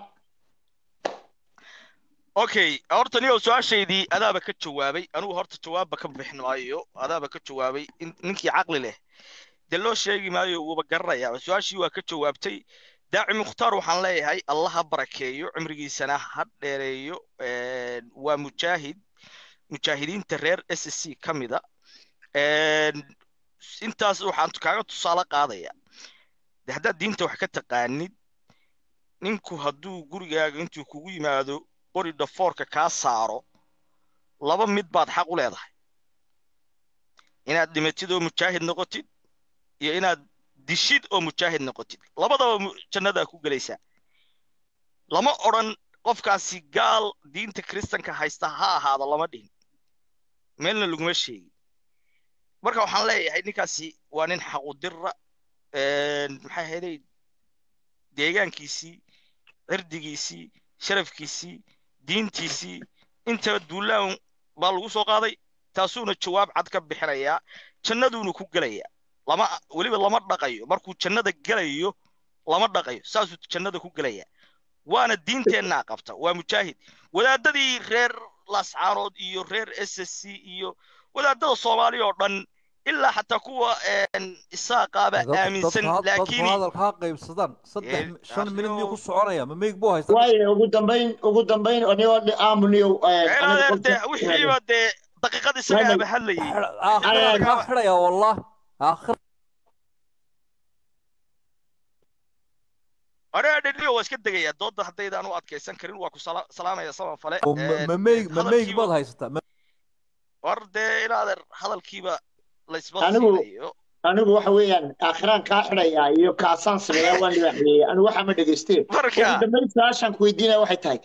okay horta niyow su-aashaydii adaaba ka jawaabay anigu horta jawaabba ka bixin maayo adaaba ka jawaabay in ninkii caqli leh dee loo sheegi maayo wuuba garanayaa su-aashii waa ka jawaabtay daaci mukhtaar waxaan leeyahay allah ha barakeeyo cimrigiisana ha dheereeyo Een, waa mujaahid mujaahidiinta reer s c ka mida Een, intaas waxaan kaaga tusaale qaadaya de haddaad diinta wax ka taqaanid ninku hadduu gurigaaga intuu kugu yimaado qori dhafoorka kaa saaro laba mid baad xaq u leedahay inaad dhimatid oo mujaahid noqotid iyo inaad dishid oo mujaahid noqotid labadaba mu- jannadaa ku gelaysaa lama odhan qofkaasi gaal diinta kiristanka haysta ha ahaado lama dhihin meelna laguma sheegin marka waxaan leeyahay ninkaasi waa nin xaqudira maxay ahaydey deegaankiisii cirdigiisii sharafkiisii diintiisii intaba duulaan baa lagu soo qaaday taasuuna jawaab cad ka bixinayaa jannaduuna ku gelayaa lama weliba lama dhaqayo markuu jannada gelayo lama dhaqayo saasuu jannada ku gelayaa waana diinteennaa qabta waa mujaahid wadaadadii reer laascaanood iyo reer s s c iyo wadaadada soomaaliya oo dhan ilaa xataa kuwa isaaqaaba aaminsan dadku laakiin hadalka ha qaybsadaan saddex Ee, shan minid miyuu ku akhiyo. soconaya ma meeg buu haystaa waayo ugu dambayn ugu dambayn anigoo aamuniyo adeer dee wixiiba dee daqiiqad isaga aba hadlayay aakhiraan kaa xidhaya wallah aakhir anaa dhedhiyo waa iska degaya dooda haddaydaan u adkaysan karin waa ku sala- salaamaya sama fale oo ma- ma meeg ma meeg baad haysataa ma- war dee in adeer hadalkiiba laysma Anigu- siinayo anigu waxa weeyaan aakhiraan kaa xidhayaa iyo kaasaan sameeyaa waan libaaxiyey anigu waxaa ma dhegeysteen marka ugu dambayn su-aashaan ku weydiinaya waxay tahay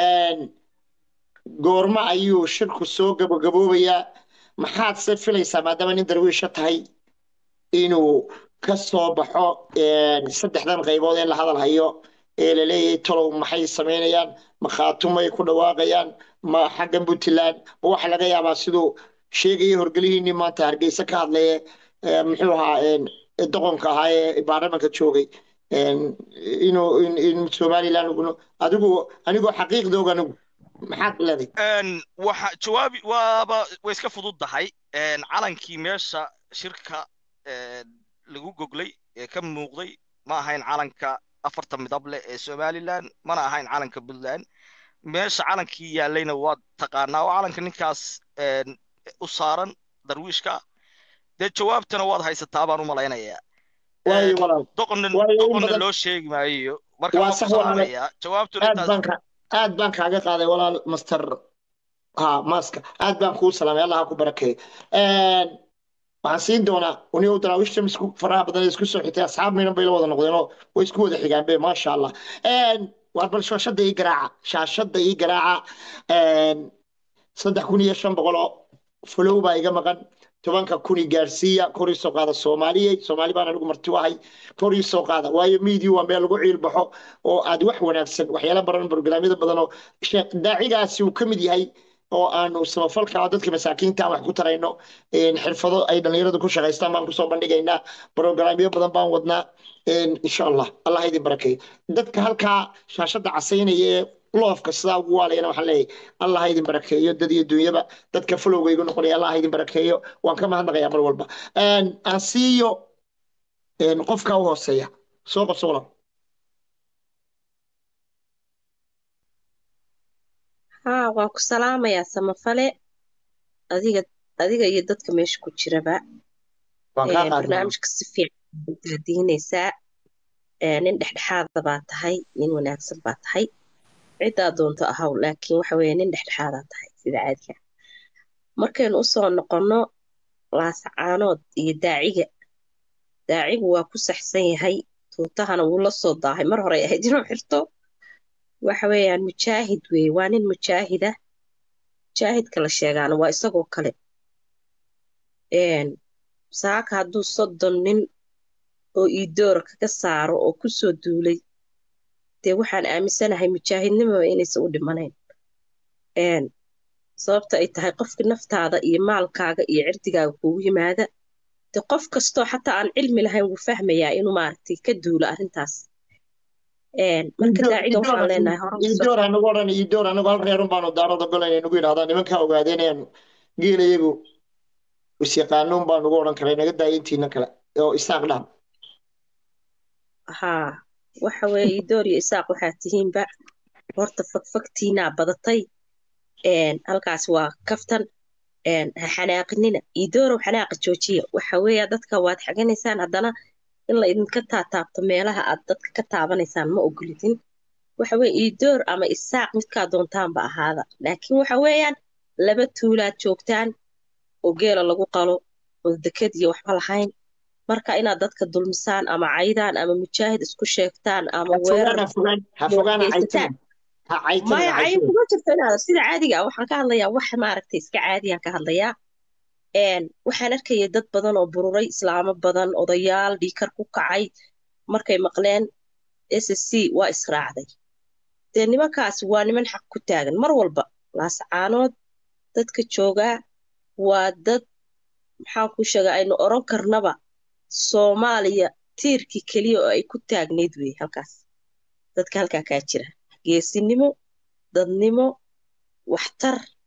goorma ayuu shirku soo gabagaboobayaa maxaad se filaysaa maadaama nin darwiisha tahay inuu ka soo baxo saddexdan qaybood ee la hadal hayo ee la leeyahay tolow maxay samaynayaan ma khaatumay ku dhawaaqayaan ma xaggan puntland ma waxa laga yaabaa siduu sheegaya horgelihiinii maanta hargeysa ka hadlaya ee, muxuu ahaa een, doqonka ahaa ee baarlamanka joogay een, inuu in in somaliland uguna adigu anigoo xaqiiqdooga anigu maxaad leedahay een, waxa jawaabi waaba way iska fududdahay een, calankii meesha shirka een, lagu goglay ee ka muuqday ma ahayn calanka afarta midab leh ee somaliland mana ahayn calanka puntland meesha calankii yaallayna waad taqaanaa oo calanka ninkaas een, u saaran darwiishka dee jawaabtana waad haysataa baan u malaynayaa waayo walaal doqonna waayo in doqonna badan loo sheegi maayo marka waa waan ku sax walaale salaamayaa jawaabtuna aad intaas baan ka aad baan kaaga qaaday walaal master ha maaska aad baan kuu salaamay allah ha ku barakeeyo Een, waxaan siin doonaa uniga daraawiishta isku faraha badan ee isku soo xigtay asxaab miinan bay la wada noqdeenoo way isku wada xigaan be maasha allah Een, waar bal shaashadda ii garaaca shaashadda ii garaaca Een, saddex kun iyo shan boqol oo fulow baa iga maqan tobanka kun i gaarsiiya kor ii soo qaada soomaaliye soomaali baan anigu marti u ahay kor ii soo qaada waayo miidiyu waa meel lagu ciilbaxo oo aad wax wanaagsan waxyaala baran barnaamijyada badan oo sheekh daacigaasi uu ka mid yahay oo aanu samafalka oo dadka masaakiinta aan wax ku tarayno een, xirfado ay dhallinyaradu ku shaqaystaan baan kusoo bandhigaynaa brograamyo badan baan wadnaa een, insha allah allah ha idin barakeeyo dadka halkaa shaashadda casaynaya ee loofka sidaa ugu waalayana waxaan leeyahay allah ha idin barakeeyo dad iyo dunyaba dadka folowga igu noqonaya allah ha idin barakeeyo waan ka mahadnaqayaa mar walba Een, aan siiyo een, qofka u hooseeya soo qabso walaal haa waan ku salaamayaa samafale adiga adiga iyo dadka meesha ku jiraba waan kaa Ee, qaadnaa barnaamijka si fiican baad daadiinaysaa Ee, nin dhexdhexaada baa tahay nin wanaagsan baa tahay ciddaa doonto ahaw laakiin waxa weeye nin dhexdhexaadaa tahay sida caadiga ah. markaynu usoo noqonno laasacaanood iyo daaciga daacigu waa ku saxsan yahay tuutahana wuu la soo daahay mar hore ay ahayd inuu xirto waxa weeyaan mujaahid weeye waa nin mujaahida mujaahidka la sheegaana waa isagoo kale Een, saaka hadduu soddon nin oo iidoora kaga saaro oo ku soo duulay dee waxaan aaminsanahay mujaahidnimaba inaysan u dhimanayn Een, sababta ay tahay qofka naftaada iyo maalkaaga iyo cirdigaaga kugu yimaada de qof kastoo xataa aan cilmi lahayn wuu fahmayaa inuu maaragtay ka duulo arrintaas Een, marka daaciga waxaan leenahay hore u soo iidoor anagu odhan iidoor anagu hal reerun baanu daarada golayna nagu yidhahdaa nimankaa ogaadeenayaan geela iyagu isyaqaanuun baa nagu odhan karay naga daaya intiina kale oo isaaq dhaam haa waxa weeye iidoor iyo isaaq waxaa tihiinba horta fagfagtiinaa badatay Een, halkaas waa kaftan Een, ha xanaaqinina iidoorow xanaaqa joojiya waxa weeya dadka waad xaganaysaan haddana in la idinka taataabto meelaha aad dadka ka taabanaysaan ma ogolidin waxa weye iidoor ama isaaq midkaa doontaanba ahaada laakiin waxa weeyaan laba tuulaad joogtaan oo geela lagu qalo oo deked iyo waxba lahayn marka inaad dadka dulmisaan ama caydaan ama mujaahid isku sheegtaan ama ha weerar fogaan ha fogaan ha fogaan ha geysataan caytamin ha caytamin maya ha cayin caytamin kuma jirto inaad sida caadiga ah waxaan ka hadlayaa wax maaragtay iska caadiyaan ka hadlayaa Een, waxaan arkaya dad badan oo bururay islaamo badan odayaal dhiikar ku kacay markay maqleen ssc waa israacday dee nimankaasi waa niman xaq ku taagan mar walba laasacaanood dadka joogaa waa dad maxaan ku sheegaa aynu oran karnaba soomaaliya tiirkii keliya oo ay ku taagnayd wey halkaas dadka halkaa kaa jira geesinimo dadnimo waxtar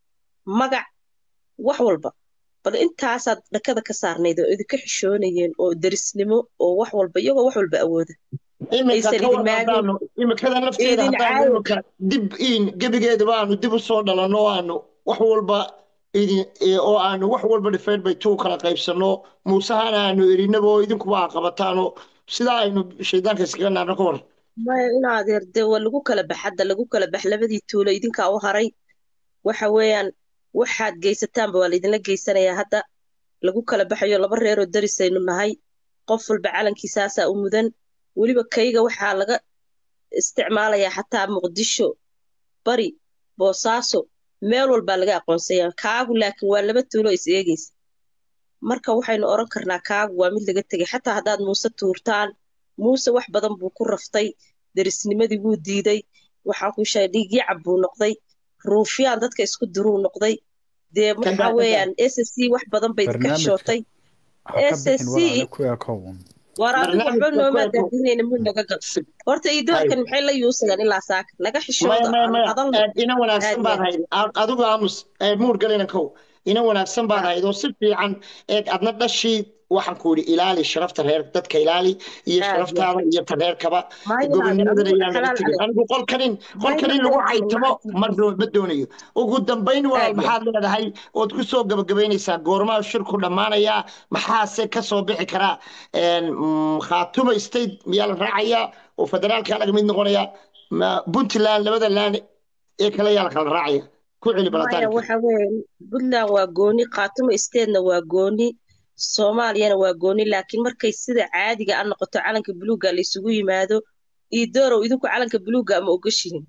magac wax walba bal intaasaad dhakada ka saarnayd oo idinka xishoonayeen oo derisnimo oo wax walba iyagoo wax walba awooda iminka aysan ka idin war maagin haddaanu imikada nafteeda idin haddaanu caawi iminka dib in gebigeedaba aanu dib u soo dhalanno oo aanu wax walba idin ee, oo aanu wax walba dhifeyn bay tuu kala qaybsanno muusahana aanu erinaba oo idinkuba aa qabataano sidaa aynu shaydaanka iskaga naarno ka war maya in adeer dee waa lagu kala bax hadda lagu kala bax labadii tuulo idinkaa u haray waxa weeyaan waxaad geysataanba waa laydinla geysanayaa hadda lagu kala baxayo laba reeroo darisaynu nahay qof walba calankiisaasaa u mudan weliba kayga waxaa laga isticmaalayaa xataa muqdisho bari boosaaso meel walbaa laga aqoonsaya kaagu laakiin waa laba tuulo is eegaysa marka waxaynu oran karnaa kaagu waa mid laga tegay xataa haddaad muuse tuurtaan muuse wax badan buu ku raftay derisnimadii wuu diiday waxaan kuu sheegay dhiigyacab buu noqday ruufyaan dadka isku diruu noqday dee kan waxa daa kan daa weeyaan s c wax badan bay idinka barnaamijka xishootay ha ka s bixin c walaale ku ekown war adigu waxba barnaamijka ku noomaa eko daadinayna muu naga gal horta iyo hay doorkan maxay la yuusayaan ilaa saaka naga maya xishooda maya aan maya hadalno Ee, ina wanaagsan aad baad iyo hayd A- adigu aamus ee, muur galina kow ina wanaagsan baad aad hayd oo si fiican eeg adna dhashii waxaan ku yidhi ilaali sharafta reer dadka ilaali iyo aad iyo sharaftaada iyo ta reerkaba maya adeer gobonimadana adigu ayaan laga xalaal tegin caley anigu qolkanin maya qolkanin ma lagu dayacmin caytamo maxaa ma doo- ma doonayo ugu dambayn walaal aad iyo maxaad leedahay ood ku soo gabagabaynaysaa goormaa shirku dhammaanayaa maxaase ka soo bixi karaa Een, mm, khaatumo state miyaa la raacayaa oo federaalka laga mid noqonayaa ma puntland labada laan ee kale yaa la kala raacaya ku celi maya balataanka waxa weeye puntland waa gooni khaatumo stateنا waa gooni soomaaliyana waa gooni laakiin markay sida caadiga a noqoto calanka buluuga la isugu yimaado iyo doorow idinku calanka buluuga ma ogashihin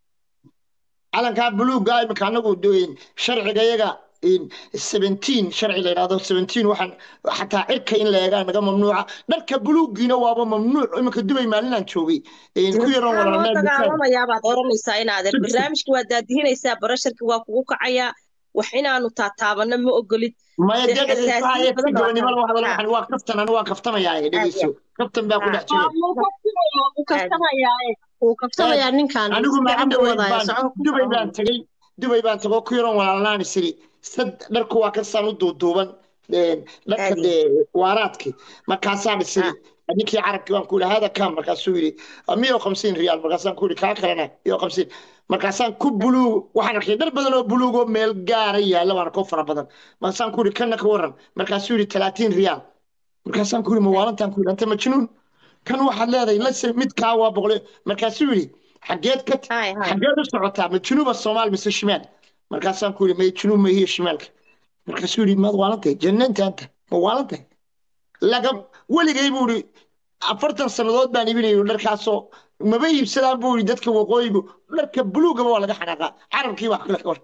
calankaa buluuga imika anagu doyin sharciga yaga in 17 sharci la yidhahdo 17 waxaan xataa cirka in la eegaa naga mamnuuca dharka buluugiina waaba mamnuuc imika dubay maalinaan joogay Een, ku yaroon maxaa loo walaalnaa bukaan dagaalamayaa baad oranaysaa inaadeer barnaamijka waa daadihinaysaa barasharka waa kugu kacayaa wax inaanu taataabano ma ogolid maya dee dee dhegeyso xasaasiyin haya badan si baa gobonimo loo hadalo ha waxaan waa kaftan anu waa kaftamayaa aad dhegeyso iyo kaftan baa ku ha dhex jira wuu kaftamayaa wuu aad kaftamayaa wuu Een, kaftamayaa ninkan anigu si maalin fiican buu dhaweyd wadaya baan soco ku dubay soco baan tegey dubay baan tegoo ku yaroon walaalnaan isiri sad dharku waa ka saan u duuduuban Een, dharka aad iyo dee waaraadki markaasaan isiri ha ninkii carabkii waan ku yidhi hada kam markaasuu yidhi miyo hamsiin riyaal markaasaan ku yidhi kaa kalena miyo hamsiin markaasaan ku buluug waxaan arkay dhar badan oo buluug oo meel gaara yaalla waana koo fara badan markaasaan ku yidhi kanna ka waran markaasuu yidhi talaatiin riyaal markaasaan ku yidhi mawaalantaan ku yidhi anta majnuun kan waxaad leedahay lase midkaa waa boqol markaasuu yidhi xageed ka hay hay xageed u socotaa ma junuuba soomaal mise shimaal markaasaan ku yidhi may junuub ma hiyo shimaalka markaasuu yidhi maad waalantahay jannantaanta ma waalantahay laga weligay buu yidhi afartan sannadood baan iibinayay dharkaasoo maba iibsadaan buu yidhi dadka waqooyigu dharka buluugaba waa laga xanaaqaa carabkii wax kale ka war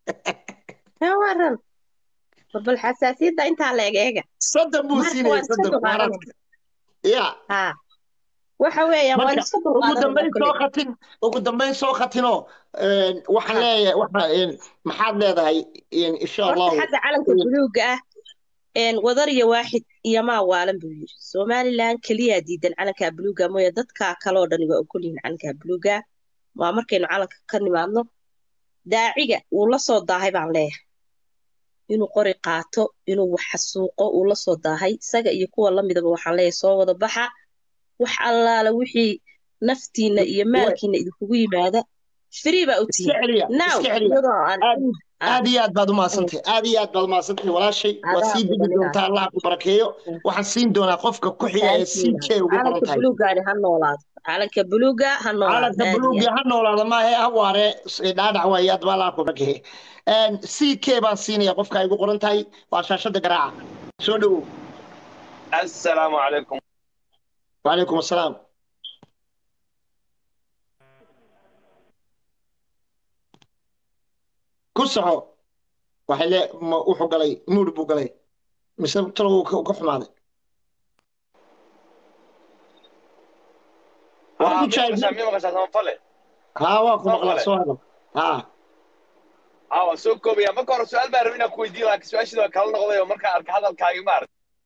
ka waran bal xasaasiyadda intaa la eg eega soddon buu marka siinayay waan iska soddon dulqaadanaya waaraadka ya ha waxa weeyaan waan marka iska ugu dulqaadanaya dambayn soo kolley khatin ugu dambayn soo khatinoo een, waxaan ha leeyahay waxa een, maxaad leedahay een, insha horta allahu xagga calanka een, buluuga ah een wadar iyo waaxid iyo maa waalan buu yiri somalilan keliyaa diidan calanka buluuga mooye dadka kale oo dhani waa ogol yihiin calanka buluuga waa markaynu calanka ka nimaadno daaciga wuu la soo daahay baan leeyahay inuu qori qaato inuu wax xasuuqo uu la soo daahay isaga iyo kuwa la midaba waxaan leeyahay soo wada baxa wax allaala wixii naftiina iyo way maalkiina idinkugu yimaada free baa u iska tihiin celiya now iska celiya iyadoo aan aad in ah aad iyo aad baad u mm, mahadsantahay aad iyo aad baad u mahadsantahay walaashay waa adaa sii degi mudan inaad doontaa allah ku barakeeyo mm. waxaan siin doonaa qofka ku xiga ee Thank you. ck ugu qoran calanka tahay buluugaani ha noolaado calanka buluuga ha noolaado calanka aad iyo buluugi aad ha noolaada maahe ha waare dhaadhac waaye aad baa allah ku barakeeye ck baan siinaya qofka ay ugu qoran tahay waa shaashada garaaca soo dhowow السلام عليكم وعليكم السلام ku soco waxay le ma wuxuu galay muud buu galay mise talow uu ka uu ka xumaaday waa اه ku مين jaayib مقشع مين مقشع سنفلي haa waa ku maqlaa سنفلي soo hadal haa اه سو كوبيا ما كور سؤال بقى ربنا كويدي لك سؤال شنو كلا نقضي ومركا ارك هذا الكاغي مار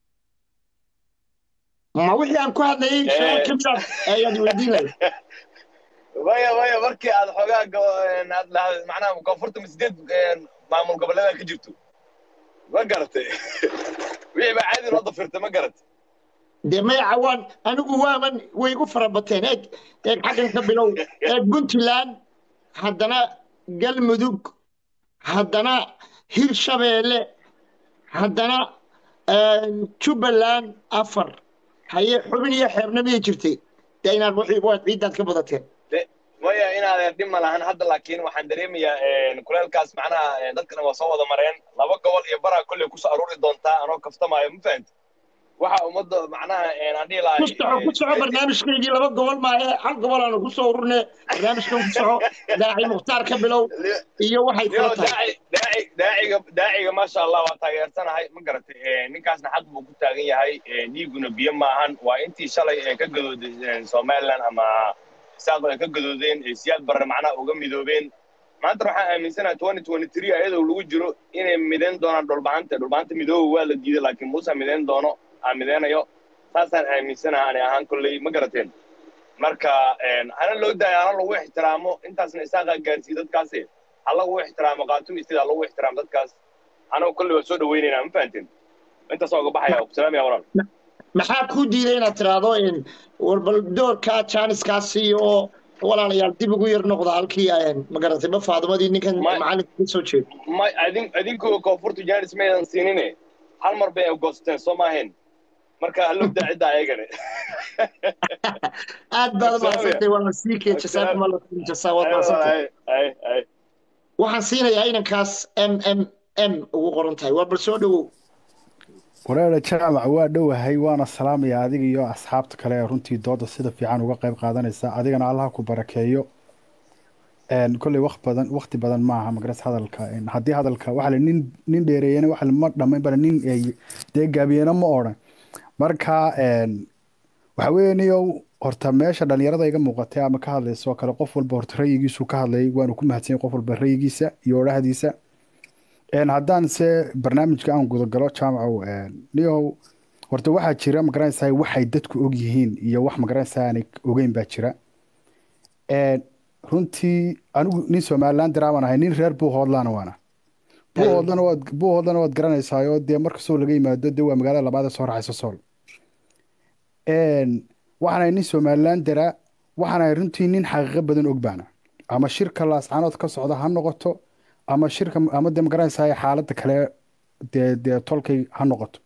ma wixii aan ku hadlayay su-aal ka mid ah ayaad weydiinaya ويا ويا مركي هذا حوغا هاد معناها كونفورت مسدد maamul goboleeda ka jirto ma garatay wixii baa caadi loo dafirtay ma garatay dee maya cawaan anigu waaman way igu fara bateen eeg eeg xaggan ka bilow eeg puntland haddana galmudug haddana hirshabeelle haddana jubbaland afar haye xubin iyo xeebna miyay jirtay dee inaad wixii waad ciiddaad ka badateen De- maya inaadeer dhib ma lahan hadda laakiin waxaan dareemayaa kuleelkaas macnaha dadkana waa soo wada mareen laba gobol iyo baraa kolley kusoo aruuri doontaa anoo kaftamaayo ma fahamti waxa ummadda macnaha aan dhihi lahay ku soco ku soco barnaamijkaygii laba gobol maahe hal gobol aanu ku soo ururne barnaamijkan ku soco daaci mukhtaar ka bilow iyo waxay Yo, kula tahay daaci daaci daaciga daaciga maasha allah waa taageersanahay ma garatay Eh, ninkaasna xaq buu ku taagan yahay Eh, dhiiguna biyo maahan waa intii shalay ee ka gadooday eh, somaliland ama saaqo ay ka gadoodeen ee siyaad barre macnaha uga midoobeen maanta waxaan aaminsanahay twenty twenty three ayadoo lagu jiro inay midayn doonaan dhulbahanta dhulbahanta midooba waa la diiday laakiin muuse midayn doono aan midaynayo saasaan aaminsanahay ani ahaan kolley ma garateen marka een, hana loo daayo hana lagu ixtiraamo intaasna isaaqaa gaarsiiye dadkaasi ha lagu ixtiraamo qaatum istida ha lagu ixtiraamo dadkaas anagu kolley waa soo dhaweynaynaa ma fahanteen intaasoo uga baxaya ku salaamaya walaal maxaa kuu diiday inaad tiraahdo in warbal doorkaa jaaniskaasi oo walaalayaal dib ugu yar noqda halkii een, ma garatay ma faadumadii ninkan macalinka ka soo jeeda ma adin adinkuwa koonfurta jaanis maydan siinine hal mar bay goosteen soo maahayn marka hallow daa cidda ayagane aad baad umahadsantay waa masiike jasaakum allah khayr jasaa waad mahadsantay Ay, ay, ay. waxaan siinayaa inankaas m m m ugu qoran tahay waa bal soo dhowow wareera jaamac waa dhowahay waana salaamaya adiga iyo asxaabta kale ee runtii dooda sida fiican uga qayb qaadanaysa adigana allaha ku barakeeyo een kolley waqti badan waqti badan maaha magaras hadalka een haddii hadalka waxa la nin nin dheereeyana waxa ma dhamayn bara nin ay dee gaabiyena ma odhan marka een waxa weeye niyow horta meesha dhalinyarada iga muuqatay ama ka hadlaysa oo kale qof walba horta rayigiisu ka hadlayay waanu ku mahadsan qof walba rayigiisa iyo odhahdiisa een haddaan se barnaamijka aan gudagalo jaamacow een niyow horta waxaa jira magaranaysaa waxay dadku og yihiin iyo wax magaranaysaa aanay ogeyn baa jira een runtii anigu nin somaliland diraaban ahay nin reer buuhoodlaana waana buuhoodlana waad buuhoodlana waad garanaysaayo dee markastoo laga yimaado dee waa magaalada labaad ee soo raxaysa sool een waxaan ahay nin somaliland dara waxaan ahay runtii nin xaqiiqo badan og baana ama shirka laascaanood ka socda ha noqoto ama shirka ama dee magaranaysaa xaaladda kale dee dee tolkay ha noqoto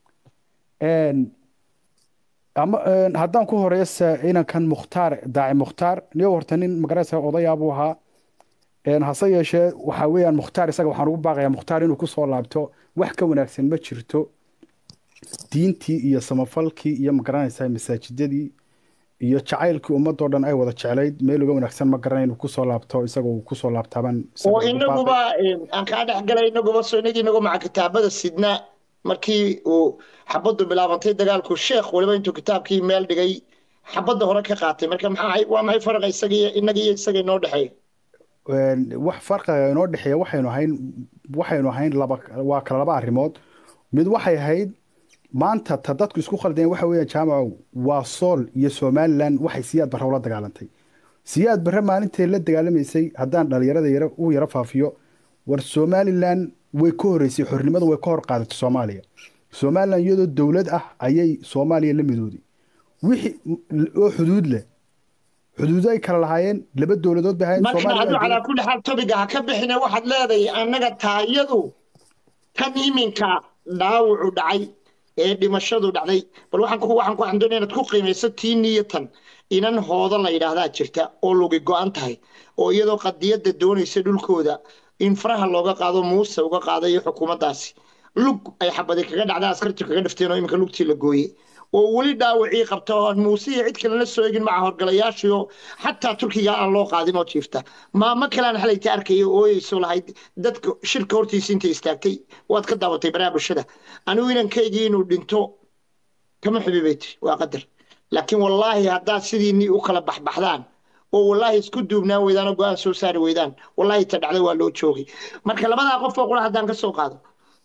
een ama een, haddaan ku horeysa inankan mukhtaar daaci mukhtaar niyo horta nin magaranaysa odayaabuu ahaa een, hase yeeshee waxaa weeyaan mukhtaar isaga waxaan ugu baaqayaa mukhtaar inuu kusoo laabto wax ka wanaagsan ma jirto diintii iyo samafalkii iyo magaranaysaa masaajidadii iyo jacaylkii ummadoo dhan ay wada jeclayd meel uga wanaagsan ma garanay inuu kusoo laabto isaga uu kusoo laabtaabaan isaga oo ugu baaqay. inaguba een, aan kaa dhex galay inaguba soo inagii inagu maca kitaabada sidna markii uu xabaddu bilaabantay dagaalku sheekh waliba intuu kitaabkii meel dhigay xabadda hore ka qaatay marka maxaa ahay- waa maxay faraqa isaga iyo inaga iyo isaga inoo dhexeeya Een, wax farqiga inoo dhexeeya waxaynu ahayn waxaynu ahayn laba waa kala laba arrimood mid waxay ahayd maanta ta dadku isku khaldeen waxa weeyaan jaamacow waa sool iyo somaliland waxay siyaad barre ula dagaalantay siyaad barre maalintay la dagaalamaysay haddaan dhalinyarada yara u yara faafiyo war somaliland way ka horeysay xornimada way ka hor qaadatay soomaaliya somaliland iyadoo dowlad ah ayay soomaaliya la midooday wixii oo xuduud leh xuduudo ay kala lahaayeen laba dowladood bay ahaayeen marka Soomaaliya adu waa calaa kulli xaal tobiga ha ka bixine waxaad leedahay annaga taayadu tan iminka dhaawacu dhacay ee dhimashadu dhacday bal waxaan ku waxaan ku waxaan doonaya inaad ku qiimayso tii niyatan inan hooda la yidhaahdaa jirta oo lugi go-an tahay oo iyadoo qadiyadda doonaysa dhulkooda in faraha looga qaado muuse uga qaada iyo xukuumaddaasi lug ay xabadi kaga dhacda askartu kaga dhifteen oo iminka lugtii la gooyey oo weli dhaawacii qabta oo aan muuse iyo cid kalena soo egin maca horgalayaashiyo xataa turkiga aan loo qaadin oo jiifta maamo kalean xalayta arkaya oo ooyeyso lahayd dadka shirka hortiisa intay istaagtay waad ka daabatay baraha bulshada anigu inankaygii inuu dhinto kama xubibaytay waa qadar laakiin wallaahi haddaad sidiinii u kala baxbaxdaan oo wallaahi isku duubnaan weydaan oo go-aan soo saari weydaan wallaahi ta dhacda waa loo joogay marka labadaa qof oo qura haddaan ka soo qaado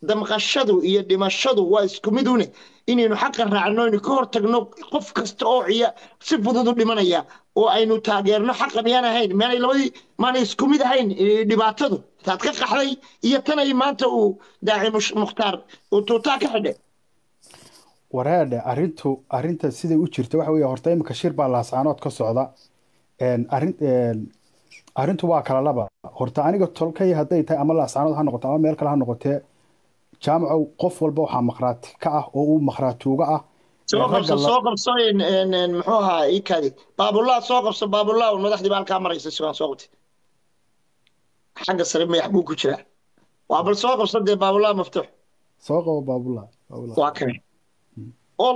damqashadu iyo dhimashadu waa isku mid une inaynu xaqa raacno aynu ka hortagno qof kasta oo ciya si fudud u dhimanaya oo aynu taageerno xaqa miyaan ahayn miyaanay labadii maanay isku mid ahayn eh, dhibaatadu taad ka qaxday iyo tanay maanta uu daaci mush- mukhtaar uu tuutaa ka xidhay wareedhe arrintu arrinta siday u jirta waxa weeye horta imika shir baa laascaanood ka socda Een, arrin een, arrintu waa kala laba horta aniga tolkay hadday tahay ama laascaanood ha noqoto ama meel kale ha noqotee jaamacow qof walba waxaa makhraati ka ah oo uu makhraatuuga ah soo Ee, qabso ragga la- soo qabso in- in- in muxuu ahaa ii kaadi baabullah soo qabso baabullah un madaxdii baa halkaa maraysa sugaan soo qabtay xagga sare mayax buu ku jiraa waa bal soo qabso dee baabullah maftuux soo qabo baabullah baabullah waa kane ol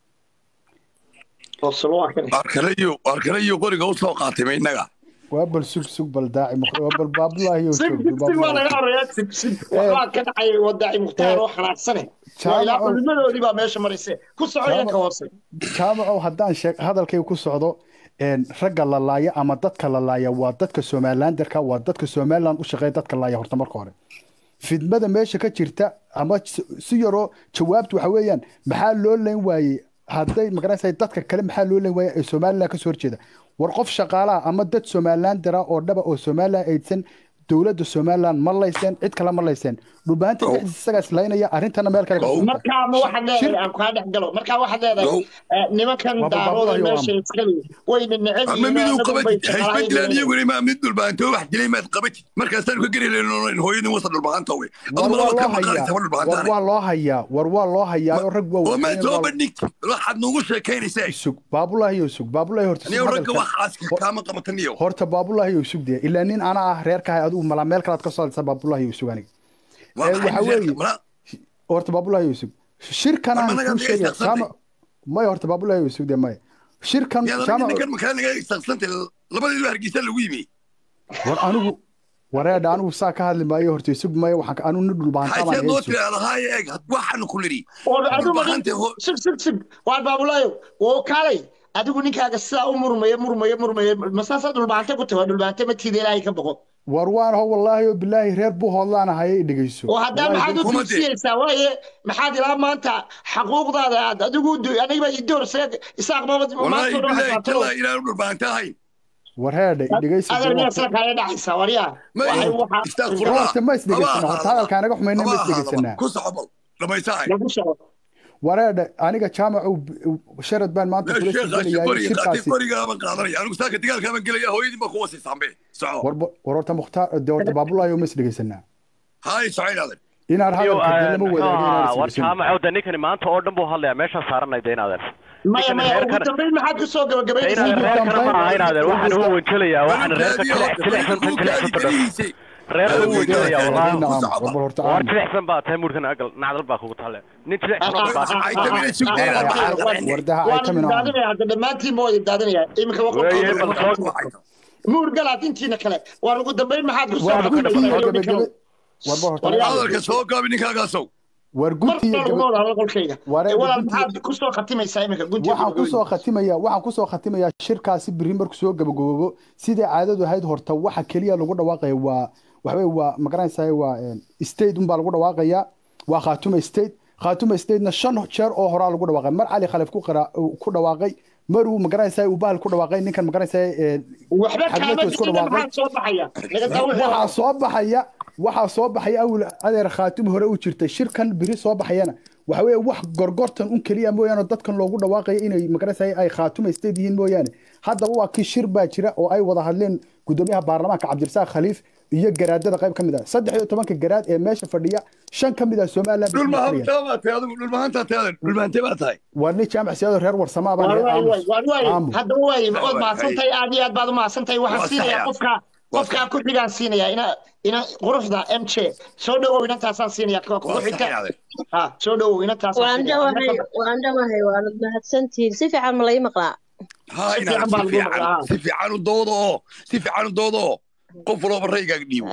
osol waa kane arkalayo arkalayo qoriga u soo qaatay ma innaga waa bal sug sug bal daaci mukh- waa bal baabullah iyo sig joog sig sig waa laga horeeyaa sig sig waxbaa ka dhacay wadaaci mukhtaar oo xanaagsane waa ilaa jaamacow culimadoodii baa meesha marayse ku soco iyo ka hoose jaamacow haddaan sheeg hadalkayga ku socdo een, ragga la laaya ama dadka la laaya waa dadka somalilanderka waa dadka somaliland u shaqeeya dadka laaya horta marka hore fidmada meesha ka jirta ama si- si yaroo jawaabtu waxa weeyaan maxaa loo leyn waayey hadday magaranaysa dadka kale maxaa loo leyn waayey ee somaliland kasoo horjeeda war qof shaqaalaha ama dad somalilandera oo dhaba oo somaliland aydsan dowladda somaliland ma layseen cid kale ma layseen dhulbaanta dhexdiisa isagaa islaynaya arrintana meel kale ka socota markaa ma waxaad leedahay aan kaa dhex galo markaa waxaad leedahay eh, nimankan Waa daarooda baabulayo meesha ama. iskale wayna neceb ama yihiin miduu anagu bay qabatid haysma dilaan shaqaalayn iyaguna ma mid dhulbaantoo wax dilay maad qabatid markaasaan ka geri leyn hooyadin wasa dhulbaanta we war aduma waa laba loo ka hayaa maqanaysa war dhulbaantaane waa loo hayaa war waa loo hayaa oo rag waa oo maad wadayeen soo waa bandhigtid waxaad nuugu sheekaynaysaa sug baabulahi iyo sug baabulahi horta sug aniyo ragga hadalkan waxaas kaama qabataniyo horta baabulahi iyo sug dee ilaa nin ana ah reerkahay adigu malaa meel kalaad ka soo hadlaysa baabulahi iyo sug aniga waa ee waxa maxay weeye reerka mala horta baabulahi iyo sug shirkan war aan managa kuu miga sheegaya istaqsantay jaamac maya horta baabulahi iyo sug dee maya shirkan yaad aniga jaamac ninkan makaa naga istaqsantay labadeedu hargeysa lagu yimi war anigu wareedha anigu saa ka hadli maayo horta sug maya waxaan ka- anigu nin dhulbahantaa baan haysee noo iga sug tiraadahaye eeg waxaanu ku lidhi oo adigu ma dhulbahante ho sig sig sig waa baabulaayo oo kaalay adigu ninkaaga sidaa u murmaya murmaya murmaya masaasaa dhulbaante ku tahay dhulbaante ma tiida ilaahay ka boqo war waan ho wallaahi oo bilaahi reer buu hoodlaanahay i dhegeyso oo haddaa Wallaahi maxaad u kuma dee. dugsiyeysaa waaye maxaad ilaa maanta xaquuqdaada aad adigu du- aniga i doorsee isaaq mabad wallaahi maanta oo dhan bilaahi xasaabtado tallaahi inaanu dhulbahante ahayn war heedha i dhegeyso adar miyaa sida kaaga dhacaysaa waryaa ma waxay waxa istaaqfurlah horta ma isdhegeysana horta hadalka anaga xumayna ma isdhegeysanaa ku socobo dhamaysahay lagu soco wareedha aniga jaamacow sharad baan maanta kula sheekhaasi suganayaa qoriga qaatay shirkaasi qorigaaban qaadanaya anigu saaka dagaalkaaban gelaya hooyadii baa ku wasaysaanbe soco war war horta mukhtaar de horta baabulaayo ma isdhegeysanaa haay soco inaadan inaan iyo hadalka de lama muxuu wadaago ahaa inaan war isdhegeysan jaamacow de ninkani maanta oo dhan buu hadlayaa meeshaan saaranay de inaadeer maya ninkan maya ugu reerkan dambeyn maxaad ku soo de gabagabaynaysaa inaadeer reerkana ma aha inaadeer waxaan u wanjelayaa waxaan reerka balugkaadii jilic oo jilicsan tan balugkaadii jilicsan gelihiisay badhan reerka u wanjelaya wallahi Naam, ku socoba war horta war aamus jilicsan baa tahay murkan agal nacdal baa kugu talle nin jilicsan oo baa ay tamina sugdeena wardaha ay waan ka min ahaan daadinaya hadda dhammaantiin ma wada daadinaya iminka weeye bal waqti soo muur galaad intiina kale waan ugu dambeyn maxaad ku soo war Waa guddi iyo gabagabaynaysaa gabagabe war war horta Waryaal. hadalka soo gaabi ninkaagaasow war mar guddi iyo baa gaba laguma wada hadlo qolkayga Wareer, ee walaal guddi- maxaad ku soo khatimaysaa iminka guntiga waxaan kusoo khatimaya waxaan kusoo khatimayaa shirkaasi biri markuu soo gabagaboobo sidai caadadu ahayd horta waxa keliya lagu dhawaaqaya waa waxaweye waa magaranaysaa waa een, state unbaa lagu dhawaaqaya waa khaatuma state khaatuma statena shan jeer oo horaa lagu dhawaaqay mar cali khalif ku qira- ku dhawaaqay maruu magaranaysaa uu bahal ku dhawaaqay ninkan magaranaysaa een, waxba kaama xagmeedku isku diida dhawaaqay maxaa soo baxaya naga taa wixii waxaa soo baxaya waxaa soo baxaya awil adeer khaatum hore u jirtay shirkan biri soo baxayana waxa weeye wax gorgortan un keliya mooyaane dadkan loogu dhawaaqayo inay magaranaysa ay khaatuma state yihiin mooyaane haddaba waa kii shir baa jira oo ay wada hadleen gudoomiyaha baarlamaanka cabdirasaaq khaliif iyo garaadada qayb ka mid ah saddex iyo tobanka garaad ee meesha fadhiya shan ka mid ah somaliland bay ku fadhiyaan. dhulmahantaa baa tahay adigu dhulmahantaa tahay adan dhulmahante baa tahay waa nin jaamac siyaado reer warsamaa baan waan leeyahay, waay aamus. waan waay aamus. haddaba waay waad Waay, mahadsantahay aad iyo aad baad u mahadsantahay waxaan Waa siinayaa sax, qofka Waa qofkaa ku xigaan siinayaa ina ina quruxda m j soo dhawow inantaasaan siinayaa kuwa kugu waa xigta saxayaaden ha soo dhawow inantaasaan waan siinayaa dhawahay waan dhawahay waanad mahadsantihiin si fiican ma lai maqlaa haa Si inaadan fiican baa si lagu maqlaa. fiican si fiican u doodo oo si fiican u doodo oo qof walba raygaaga dhiibo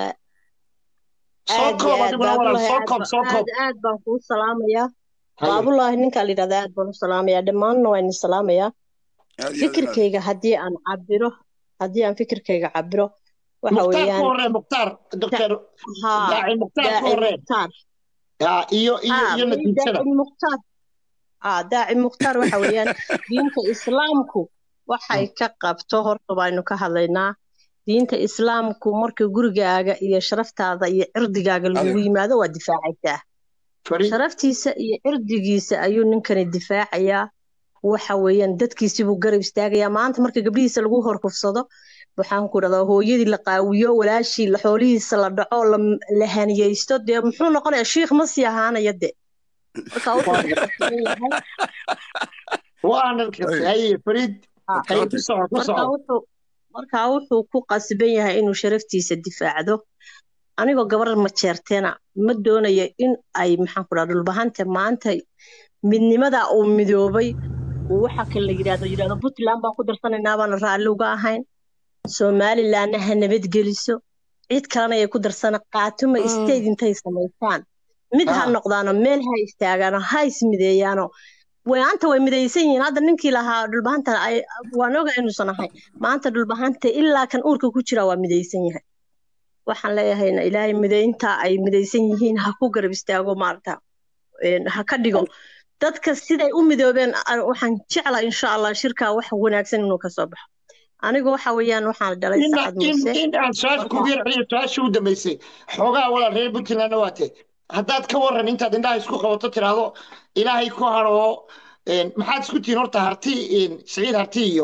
soo aad iyo koob aad adiguna walaal baabulahi soo aad koob ba- soo koob aad aad baan kuu salaamayaa Haye. baabulahi ninkaa la yidhahda aad baan u salaamayaa dhammaanna waan idin salaamayaa Aad iyo aad inaad- fikirkayga haddii aan cabiro haddii aan fikirkayga cabiro waxa mukhtaar ku weeyaan horee mukhtaar doctor haa daaci mukhtaar ku daaci horee mukhtaar Ah, iyo iyo ها iyo may natiijada daaci mukhtaar aa daaci mukhtaar waxa weeyaan diinta islaamku waxay ka qabto horta baynu ka hadlaynaa diinta islaamku marka gurigaaga iyo sharaftaada iyo cirdigaaga lagugu yimaado waa difaacaysaa sharaftiisa iyo cirdigiisa ayuu ninkani difaacayaa waxa weeyaan dadkiisii buu garab istaagayaa maanta marka gabdhihiisa lagu horkufsado waxaan ku dhahdaa hooyadii la qaawiyo walaashii la xoolihiisa la dhaco la la haniyeysto dee muxuu noqonayaa shiikh ma sii ahaanaya de marka wuxuu ku qasban yahay waana haye fariid haye ku soco ku marka soco wuxuu marka wuxuu ku qasban yahay inuu sharaftiisa difaacdo anigoo gabar majeerteena ma doonayo in ay maxaan ku dhaha dhulbahanta maanta midnimada uu midoobay uu waxa kale la yidhahdo yidhahdo puntland baan ku darsanaynaa baana raalli uga ahayn somalilandna ha nabadgeliso cid kalena ay ku darsana qaatuma state intay samaystaan mid ha Ah. noqdaano meel ha istaagaano ha ismideeyaano maanta way midaysan yihiin hadda ninkii lahaa dhulbahanta ay waan oga inuusan ahay maanta dhulbahanta ilaa kan uurka ku jira waa midaysan yahay waxaan leeyahayna ilaahay midaynta ay midaysan yihiin ha ku garab istaago maarata een, ha ka dhigo dadka siday u midoobeen a- waxaan jeclaa insha allah shirkaa wax wanaagsan inuu kasoo baxo anigu waxa weeyaan waxaan dhalay in sacad in muuse in aan su-aasha kugu yar celiyo su-aashii u dambeysay xoogaa walaal reer puntlandna waa te haddaad ka waran intaad indhaha isku qabato tiraahdo ilaahay ku haro een, maxaad isku tihiin horta harti een, siciid harti iyo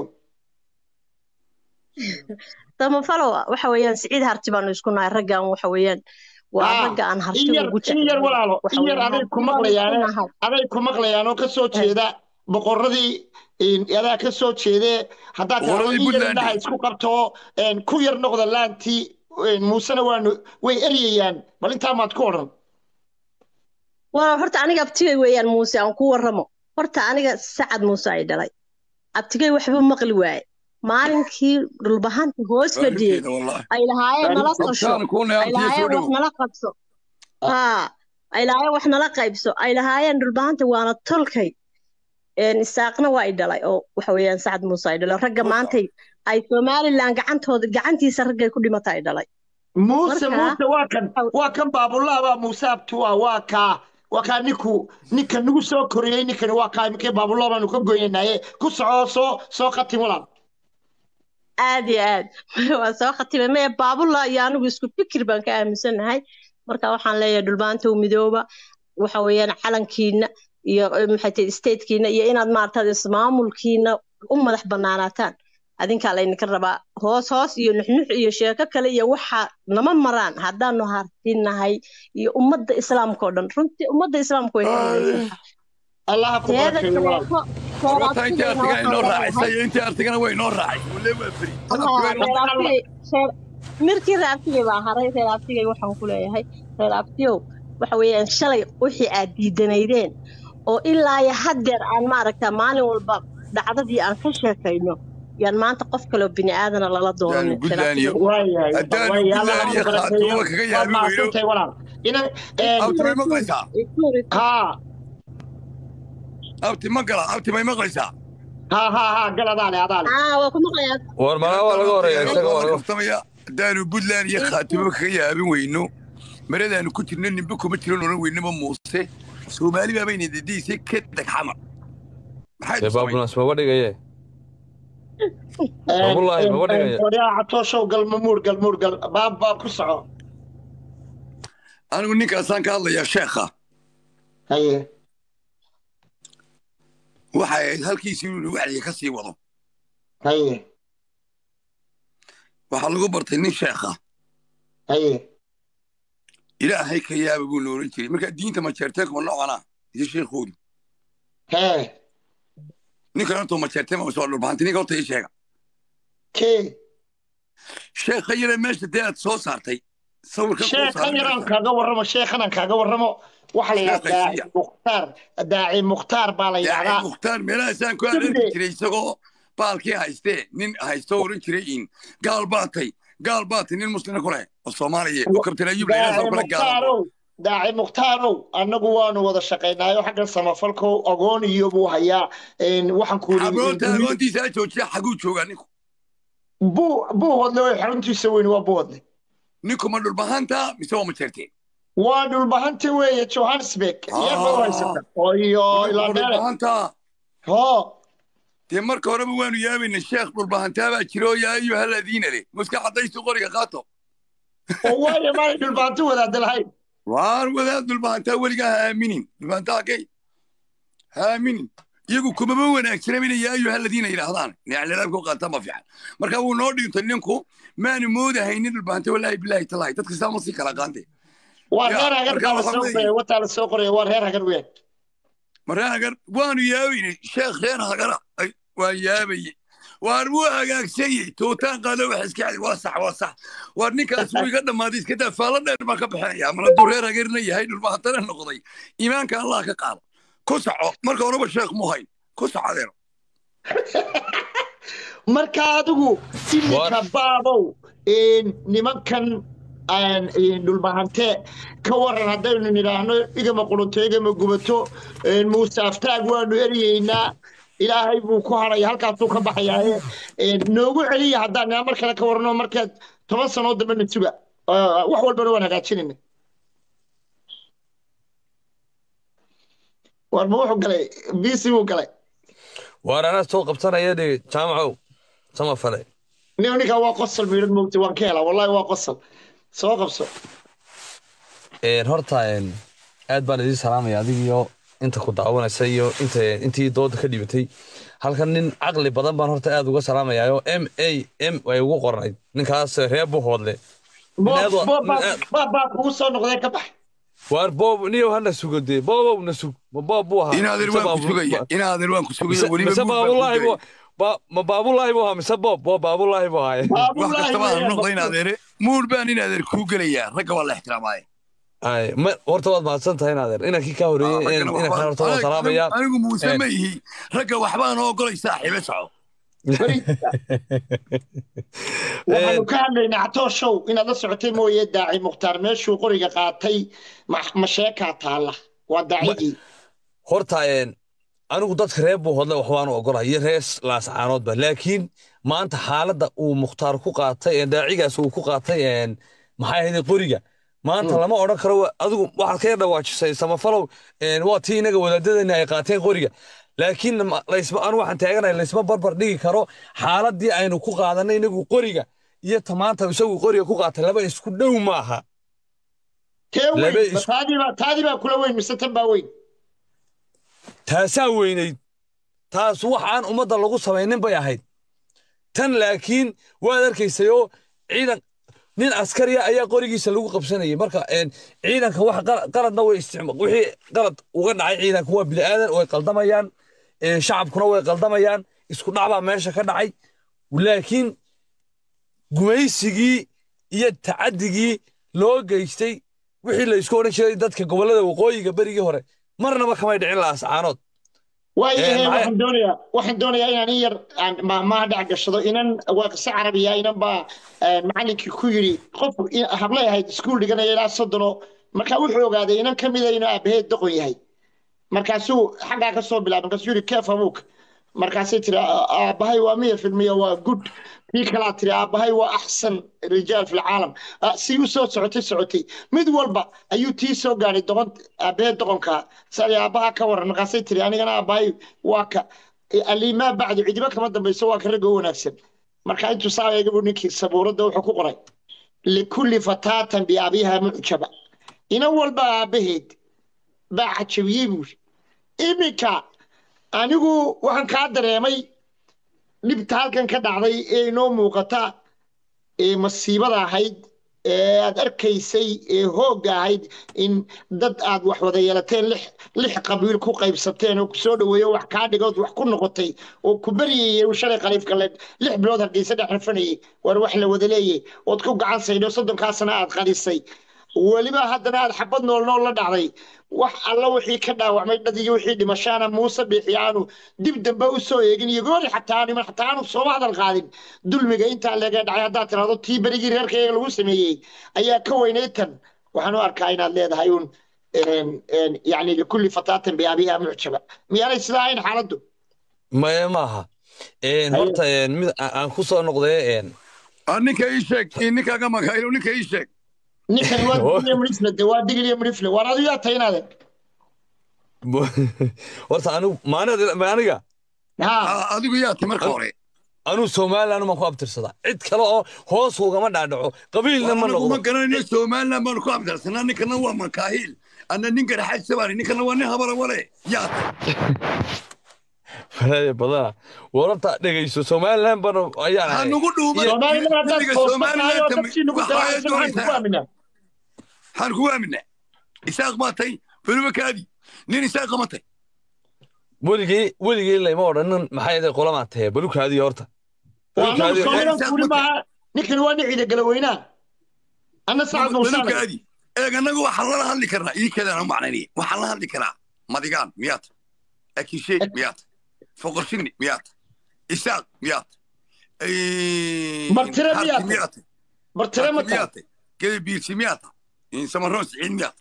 samafalo waxa weeyaan siciid harti baanu isku nahay raggan waxa weeyaan waa Ah, ragga aan in harti yar ugu in yar jeclahay walaalo waxa in yar weeyaan aday ku harti baanu isku maqlayaan nahay aday ku maqlayaan oo ka soo jeeda boqoradii een, adaa ka soo jeedee haddaad tiraahdo Boqoradii in yar Puntland. indhaha isku qabto een, ku yar noqda laantii een, muusena waanu way eryayaan bal intaa maad ku odhan waa horta aniga abtigay weeyaan muuse aan ku warramo horta aniga sacad muuse ay dhalay abtigay waxba maqli waaye maalinkii dhulbahanta hoos fadhiyey Waalidkeeda wallahi. ay lahaayeen nala Abtaan qasho ku ay neabtiya soo lahaayeen wax dhow. nala qabso haa ay lahaayeen wax nala qaybso ay lahaayeen dhulbahanta waana tolkay een isaaqna waa ay dhalay oo waxa weeyaan sacad muuse ay dhalay ragga maantay ay somalilan gacantooda gacantiisa raggay ku dhimata ay dhalay muuse Marka- muuse waa kan waa kan baabullah baa muuse abtua waa kaa waa kaa ninku ninka nagu soo koriyey ninkani waa kaa imikee baabullah baanu ka goynaynaye ku soco soo soo khatim walaal aad iyo aad waa soo khatimay maya baabullah iyo anigu isku fikir baan ka aaminsanahay marka waxaan leeyahay dhulbaanta u midooba waxa weeyaan calankiina iyo eh, maxay tahay statekiina iyo inaad maaragtay ismaamulkiina u madax banaanaataan adinkaa laydinka rabaa hoos hoos iyo nuxnux iyo sheeko kale iyo waxa nama maraan haddaanu hartinahay iyo ummadda islaamka oo dhan runtii ummadda islaamka way ka midaysan allaha ku teeda barakeeyo walaal kaleeto teeda Horta intii artigayna artigan inoo waxaan raacisay leeyahay iyo intii artigana way inoo raacay walle waa fari Haa, reer abtigay reer mirkii reer abtigay baa haray reer abtigay waxaan ku leeyahay reer abtiyow waxa weeyaan shalay wixii aad diidanaydeen oo ilaa iyo haddeer aan maaragta maalin walba dhacdadii aan ka sheekayno yaan maanta qof kaloo bini aadana lala doonanin reer abtigay waayahay haddaanu waayahay allaha Puntland ku iyo barakeeyo Khaatumo kaga waad yaabi weyno mahadsantahay walaal ina een, abti may maqlaysaa haa abti ma gala abti may maqlaysaa haa haa haa gal adaale adaale haa waa ku maqlayaa war malaa waa laga horeeya isaga waa la laga kaftamaya haddaanu Puntland iyo Khaatumo kaga yaabin weyno maradaanu ku jirno nimbe kuma jiran oran weynaba muuse soomaali baa bayna dediisay ka dag xamar maxay dee baabunas maba dhigaye Wallahi, ma wadhigaya. waryaa catooshow gal mamuur gal muur gal baab baab ku soco anigu ninkaasaan ka hadlayaa sheekha haye waxay ahayd halkiisii inuu wacdiga ka sii wado haye waxaa lagu bartay nin sheekha haye ilaahay ka yaaba buu la oran jiray marka diinta majeerteen kuma noocana iyo sheekhoodu hee ninkan horta majeerteen ma soo dhulbaantay ninka horta ii sheega kee sheekha yare meesha dee aad soo saartay sawirka kuu sheekhan saaran yaraan meesha kaaga warramo sheekhan aan kaaga warramo waxa la yidhahdaa Sheekhay daaci mukhtaar daaci mukhtaar baa la daaci yidhahdaa mukhtaar meelahaasaan ku arki jiray isagoo baalkii haystee nin haysto oran jiray in gaal baatay gaal baatay nin muslina ku leh oo soomaaliya oo kabtan ayuub la daaci yidhahdo kale gaalo muhtaarow daaci muhtaarow annagu waanu wada shaqaynaayo xagga samafalko agoon iyo buu hayaa een, waxaan ku agoonta agoontiisa joojiya xaguu joogaa ninku buu buu hodle way xaruntiisa weyn waa buu hodle ninku ma dhulbahanta mise waa majeerteen waa dhulbahanta weeye johannesburg iyagoo haysata oo iyo ilaa dheere dhulbahanta ho dee marka horeba waanu yaabayna sheekh dhulbahantaabaa jiro yaa ayuha aladiina leh muska caddaystu qoriga qaato oo waayo maanay dhulbahanto wadaada lahayn waar wadaad dhulbahantaa weligaa ha aaminin dhulbahantaa kay ha aaminin iyagu kumaba wanaagsana inay yaa ayuha aladiina yidhaahdaan niclalaabka u qaataan ma fiican marka wuu noo dhintay ninku maanu moodahaynin dhulbahanta walaahi bilaahi talaahi dadka saa ma sii kala qaante waa Ya, reer hagar marka baa la waxaa soo weeye- qoraya wataa la soo qoraya waa reer hagar weyn maree hagar waanu yaabaynay sheekh reer hagara ay waan yaabaye waar wuu hagaagsanyey tootaan qaado wax iska cadi waa sax waa sax waar ninkaas wuu iga dhammaaday iska daa faallo dheer baan ka bixinaya mar hadduu reer hagarna yahay dhulbahantana noqday iimaanka allah ka qaado ku saco marka horeba sheekh mu hayn ku saco adeero marka adigu iminka baabow een, nimankan aan een, dhulbahante ka waran haddaynu nidhaahno igama qulunto igama gubato een, muuse aftaag waanu eryeynaa ilaahay buu ku haraya halkaasuu ka baxayaaye een, noogu celiya haddaan nidhaa mar kale ka warano markaad toban sanoo dambe na suga Ah, wax walbana waan hagaajinayna war ma wuxuu galay bc buu galay waar anaa soo qabsanaya dhe jaamacow sama fale nin ninkaa waa qosol miidhan moogta waan ka helaa wallahi waa qosol soo qabso Een, horta een, aad baan idiin salaamaya adigiyo inta ku daawanaysa iyo inta intii dooda ka dhibatay halkan nin caqli badan baan horta aad uga salaamayaayo m a m way ugu qornayd ninkaas reer buhoodle baa baa kugu soo noqdee ka bax waar boob niyow hana sugo dee boobow na sug ma boob buu ahaa inaadeer mise waan ku baabu- sugaya inaadeer waan ku sugaya mise weliba mise guud baan ku baabulaahi buu sugaya ba- ma baabulaahi buu ahaa mise boob boo baabulaahi buu ahaaye wax kastaba ha noqda inaadeere muur baan inaadeer kuu gelayaa ragga waa la ixtiraamaaye ay ma horta waad mahadsan tahay inaadeer inankii kaa horeeyey in- inankan horta waan salaamayaa anigu muuse Een, ma ihi ragga waxbaan ogolay saaxiibe soco waxaanu ka hadlaynaa catoo show inaad la socotay mooye daaci mukhtaar meeshuu qoriga qaatay ma- ma sheekaa taalla waa daacigii horta een, anigu dadka reer buu hodle wax waanu ogolahay iyo reer laascaanoodba laakiin maanta xaaladda uu mukhtaar ku qaatay ee daacigaas uu ku qaatay een, maxay ahayd qoriga maanta lama odhan karo wa- adigu waxaad ka yar dhawaajisay samafalow een, waa tii inaga wadaadadeenna ay qaateen qoriga laakiin ma- laysma anu waxaan taaganahay laysma barbar dhigi karo xaaladdii aynu ku qaadanay inagu qoriga iyo ta maanta isagu qoriga ku qaatay laba isku dhow maaha tee laba weyn ma isku taadiibaa taadibaa kula weyn mise tan baa weyn taasaa weynayd taas wax aan ummadda lagu samaynin bay ahayd tan laakiin waad arkaysayoo ciidan nin askariya ayaa qorigiisa lagu qabsanayay marka een, ciidanka wax qala- qaladna way isticma wixii qalad uga dhacay ciidanka waa bini'aadan way qaldamayaan een, shacabkuna way qaldamayaan isku dhacbaa meesha ka dhacay laakiin gumaysigii iyo tacadigii loo geystay wixii la isku odhan jiray dadka gobollada waqooyiga berigii hore marnaba kamay dhicin laascaanood waayahe Een, maxay- waxaan doonayaa waxaan doonayaa inaan in yar aan maahmaaha dhex gashado inan waa qise carabiya inan baa een, macallinkii ku yidhi qof i- hablay ahayd iskuul dhiganaya ilaa soddono markaa wuxuu ogaaday inan ka mida inuu aabaheed doqon yahay markaasuu xaggaa ka soo bilaabay markaasuu yidhi keef abuuk markaasay tiri "Aa- aabbahay waa miya filmiya waa good kii kalaa tiri aabbahay waa axsan rijaal fi lcaalam Ah, si u soo socotay socotay mid walba ayuu tii soo gaadhay doqon aabbaheed doqonka sali aabbaha ka waran markaasay tiri anigana aabbahay waa ka alimaa bacdu cidiba kama dambayso waa ka ragga u wanaagsan marka intuu saa eega buu ninkii sabuuradda wuxuu ku qoray likulli fataatan biabiha mucjaba ina walba aabbaheed baa cajabiyey buu yidhi iminka anigu waxaan kaa dareemay dhibta halkan ka dhacday ee inoo muuqata ee masiibada ahayd ee aad arkaysay ee hoogga ahayd in dad aad wax wada yeelateen lix lix qabiil ku qaybsateen oo kusoo dhaweeyo wax kaa dhigood wax ku noqotay oo ku baryayay uu shalay khaliifka le lix bilood hargeysa dhex rafanayay war wax la wada leeyay ood ku gacan saydho soddonkaasana aad qadisay weliba haddana aad xabad nool nool la dhacday wax alla wixii ka dhaawacmay dhad iyo wixii dhimashaana muuse biixi aanu dib dambe u soo eegin iyo goori xataa aanu xataa aanu sooma hadal qaadin dulmiga intaa leega dhacay haddaad tirahdo tii berigii reerkayga lagu sameeyey ayaa ka weynay tan waxaan u arkaa inaad leedahay uun yani likulli fataatan biabiha mucjaba miyaanay sidaa ahayn xaaladdu maya maaha Een, horta een, mid a- aan ku soo noqday een, ninka ii sheeg ninkaaga magaylo ninka ii sheeg ninkan waa digiliya midhifle de waa digiliya midhifle waan adigu yaa tahay inaade horta anigu maanida ma aniga adigu yaa tahay marka hore anuu somaliland maan ku abtirsadaa cid kale oo hoos ugama dhaadhaco qabiilna ma anagu ma noqdo garanayno somaliland baanu ku abtirsanaa ninkana waa makaahiil anna nin garaxaad sabaani ninkana waa nin habara wale yaa faraade badana wararta dhegayso somaliland bana ayaan ahay hanugu dhuuman Somaliland haddaad xilliga toosto somaliland tahay oo dadkii nagu waxaa daraacsan waxaan kugu aaminaa waxaan kugu aaminaa isaaq maa tay balubakaadi nin isaaq ma tay weligii weligii layma odhanin maxay ahayd qolamaa tahe balukaadii horta waa anagu Balukaadii- soomaaliland kuli maaha ninkan waa nin ciida galaweynaa anna sacad muusaan balubkaadi eeg annagu waxaan lala hadli karnaa ii kadaan u macnaynaya waxaan la hadli karaa madigaan miyaad akisheeg miyaad foqorshinni miyaad isaaq miyaad Martire miyaad? miyaad martire ma tahay miyaad gede biirsi miyaad samaroon siciid miyaad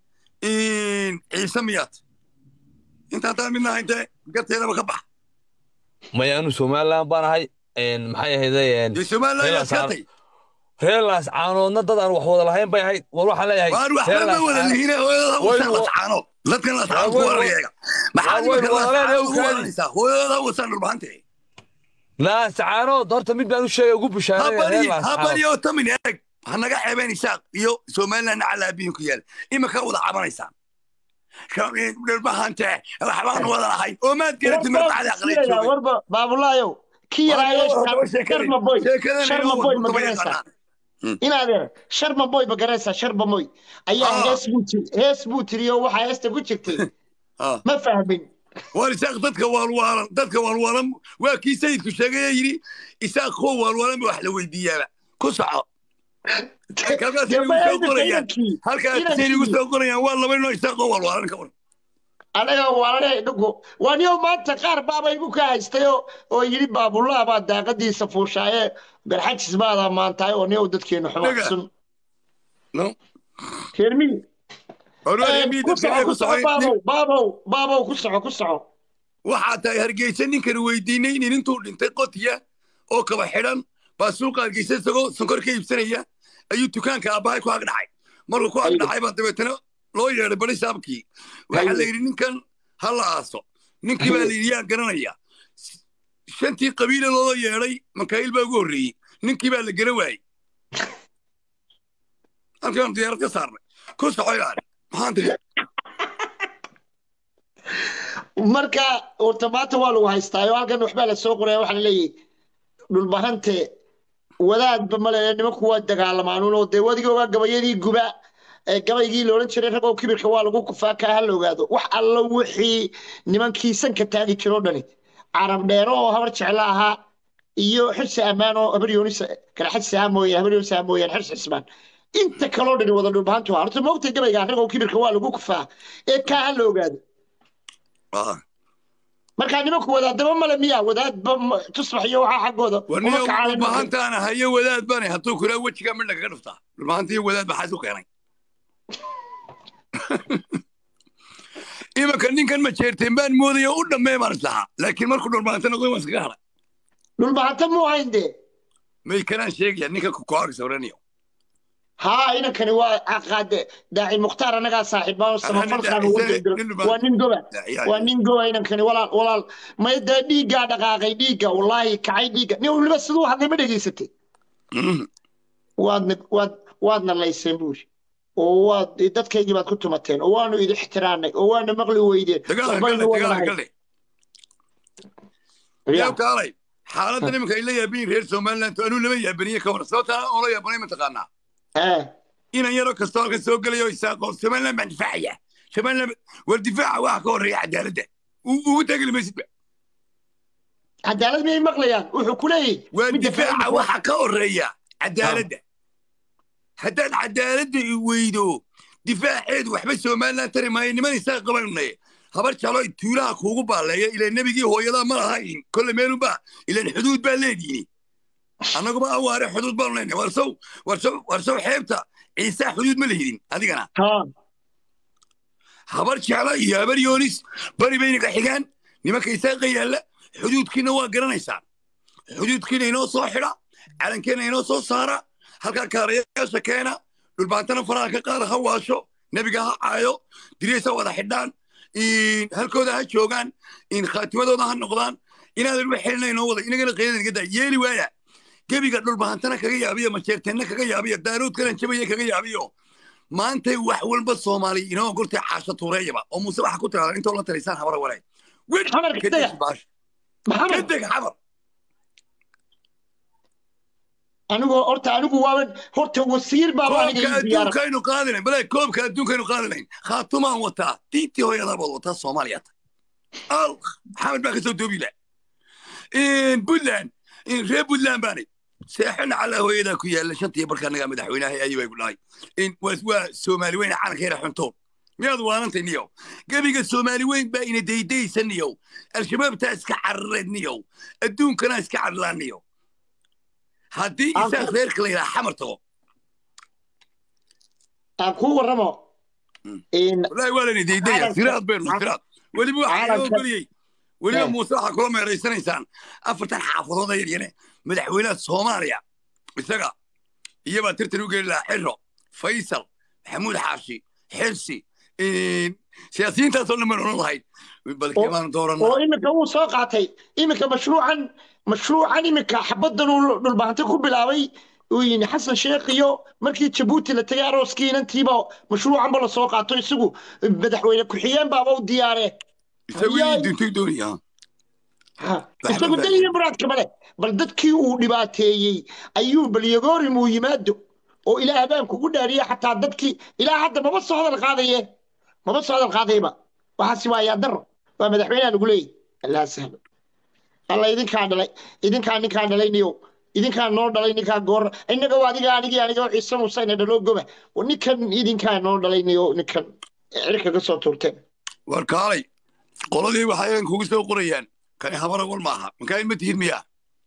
ciise miyaad inta haddaan midnaha intee garteedaba ka bax maya anu somaliland baan ahay maxay ahayday dee somaliland yaad ka tay reelaas caanoodna dad aan wax wada lahayn bay ahayd war waxaan leeyahay waan waxba ma wada lihine hooyada Waynu- wasaa lascaano dadkan lascaan ku Waynu- warayaga maxaad Waynu imika walaalayn lascaan u ugu kaadi. waranaysaa hooyada wasaan dhulbahante laas caanood horta mid baan u sheegay ugu bushaareeya habari reelaas habari caanood oo tamin eeg ha naga xeebeen isaaq iyo somaliland calaabiyin ku yaal imika wada cabanaysaan dhulbahante waxbaan wada lahayn oo maad garatid marbaxda aqliya joogay warba baabulaayow ki yaraayo sharma boy sharma boy ma garanaysaa inaadee sharma boy ma garanaysaa sharma boy ayaa hees buu jir- hees buu tiriyo waxaa heesta ku jirtay ma fahmin waar isaaq dadka waalwaalan dadka waalwaalan waa kii sayidku sheegay ee yidhi isaaq kuwa waalwaalan ba wax la weydiiyaaba ku soco halkaas Dee igu ma soo ayna qorayaan inankii halkaas inankii igu soo qorayaan waa laba inoo isaaq oo waalwaalan ka waran anaga waalane dhugu waa niyo maanta qaar baaba igu ka haystay oo oo yidhi baabullah baa daaqadiisa fuushaaye garxajis baada maantahay oo niyow dadkeenu xuma Dhaga. xusun no reermi Hormar Eh, Emid, ku soco dadka ku soco ku baabow baabow baabow ku soco ku soco waxaa tahay hargeysa ninkan weydiinay nin intuu dhintay qotiya oo kaba xidhan baa suuqa hargeysa isagoo sonkor ka iibsanaya ayuu dukaanka aabbahay ku agdhacay markuu ku agdhacay baa dabeetana loo yeedhay bari saabkii waxaa la yidhi ninkan ha la aaso ninkii baa la yidhi yaa garanaya shantii qabiile loo yeedhay makaayil baa ugu horreeyey ninkii baa la gara waayey halkaan diyaarad ka saarnay ku soco ilaali maxaan tiri marka horta maanta waa lagu haystaayo halkan waxbaa la soo qoraya waxaa laleeyahay dhulbahante wadaadba male nimanku waa dagaalamaanun oo dee wadiga ogaa gabayadii guba ee gabaygii loodhan jiray ragoo kibirka waa lagu kufaa kaa ha la ogaado wax alla wixii nimankii sanka taagi jiroo dhani carab dheero oo habar jeclo ahaa iyo xirsi ammaan oo habar yoonis kala xirsi ahaa mooyaan habar yoonis ahaa mooyaan xirsi cismaan inta kaloo dhani wada dhulbahantu ahaa horta moogtay gabayga ragoo kibirka waa lagu kufaa ee kaa ha la ogaado markaa nimanku wadaadaba male miya wadaadba ma- tusbax iyo waxaa xaggooda uma warniyo kacaanin dhulbahantaana hayo wadaad bane hadduu kuraa wejiga midh lagaga dhuftaa dhulbahanta iyo wadaad maxaa isu keenay imanka ninkan ma jeerteen baan moodaya u dhammee baan islahaa laakiin markuu dhulbahanta noqday waan iskaga hadhay dhulbahanta muu hayn dee may kanaan sheegaya ninka kukoarisa oranayo haa inankani waa caqaade daaci mukhtaar annagaa saaxiibaan oo samafalkaan ugu degdego waa nin goba waa nin goba inankani walaal walaal may dee dhiiggaa dhaqaaqay dhiigga wallaahi kacay dhiigga nin waliba siduu hadlay ma dhegaysatay waadna waad waadna layseen buuri oo waad dadkaygii baad ku tumateen oo waanu idi ixtiraamnay oo waana maqli weydeen waxbaynu wadanahay yaa kaalay xaaladda nimanka ay la yaabayin reer somaliland anuu lama yaabaniye ka waran sababtaa oo la yaabanay mataqaanaa inan yaroo kastoo halkan soo gelayo isaaqo somaliland baan difaacaya somaliland war difaaca waxa ka horreeya cadaaladda ugu tageli maysidba cadaalad miyay maqlayaan wuxuu ku leeyahy waa difaaca waxa ka horreeya cadaaladda haddaad cadaaladda i weydo difaaceedu waxba somaliland tari maayo niman isaaq qabanay habar jalo tuulaha kuugu baalleeya ilaa nebigii hooyadaa ma lahayn kolle meelunba ilaan xuduud baa leediini annaguba awaare xuduud baanu leenahay warsow warsow warsow xeebta ciisaa xuduud ma lehidin adigana habar jecla iyo habar yoonis bari bayna ka xigaan nimanka isaaqa yaalla xuduudkiina waa garanaysaan xuduudkiina inoo soo xidha calankeena inoo soo saara halkaa kaarayaasha keena dhulbaantana faraha ka qaada ha waasho nebiga ha caayo diriyeysa wada xidhaan halkooda ha joogaan khaatimadooda ha noqdaan inaadan wax xelina inoo wada inagana qeydada naga daa yeeli waaya gebiga dhulbahantana kaga yaabiyo majeerteenna kaga yaabiyo daaroodkana jabaya kaga yaabiyo maantay wax walba soomaali inoo gortay caasho tuureeyaba oo muuse waxa ku tiraada intoo la taraysaan habara wareeg weg kadeg xamar anigoo horta anigu waaban horta wasiir baaba aniga koobka ii diyaara adduunkaynu qaadanayn bale koobka adduunkaynu qaadanayn khaatumaan wataa diintii hooyadaa baad wataa soomaaliya ta al maxamed baa kasoo doobila puntland reer puntland baanay seexana calaa hooyadaa ku yaalla shantii barka anagaa madaxweynaha ayuu ay ku dhahay waa soomaali weyn calankeena xuntoon miyaad waanantay niyow gebiga soomaali weyn baa ina daydaysa niyow al-shabaabtaa iska carareed niyow adduunkana iska carlaan niyow haddii isaaq reerka la yidhaha xamar tago aan kuu warramo wallaahi waa layna daydaya siraad baynu siraad weliba waxaa inoo geliyey weliba muuse waxaa kula meeraysanaysaan afartan xaafadood yaryane madaxweynaha soomaaliya isaga iyabaa tirtan u geli lahaa xiro faysal maxamuud xaashi xirsi siyaasiyiintaasoo dhan baynu odhan lahayd balkemaan dooranna oo iminka wuu soo qaatay iminka mashruucan mashruucan iminka xabaddan uu dhulbahanti ku bilaabay uu yini xasan sheekh iyo markii jabuuti la tegay arooskii inantiiba mashruucanba la soo qaato isagu madaxweyne ku-xigeen baaba u diyaare isagu ii dintay doonaya isagu daliya muraadka male bal dadkii uu dhibaateeyey ayuu balyagorim uu yimaado oo ilaa habeen kugu dhaariye xataa dadkii ilaa hadda maba soo hadal qaadaye maba soo hadal qaadayba waxaasi waa yaadaro waa madaxweynaha lagu leeyahy allah sahlo alla idinkaa dhalay idinkaa ninkaan dhalayniyo idinkaa noo dhalay ninkaa goor innaga waa adiga anigii aniga ciise musayna dhaloo goba ninkan idinkaa noo dhalayniyo ninkan cirka ka soo tuurteen war kaalay qoladii waxay kugu soo qorayaan kani habara wal maaha makaa ma tihid miyaa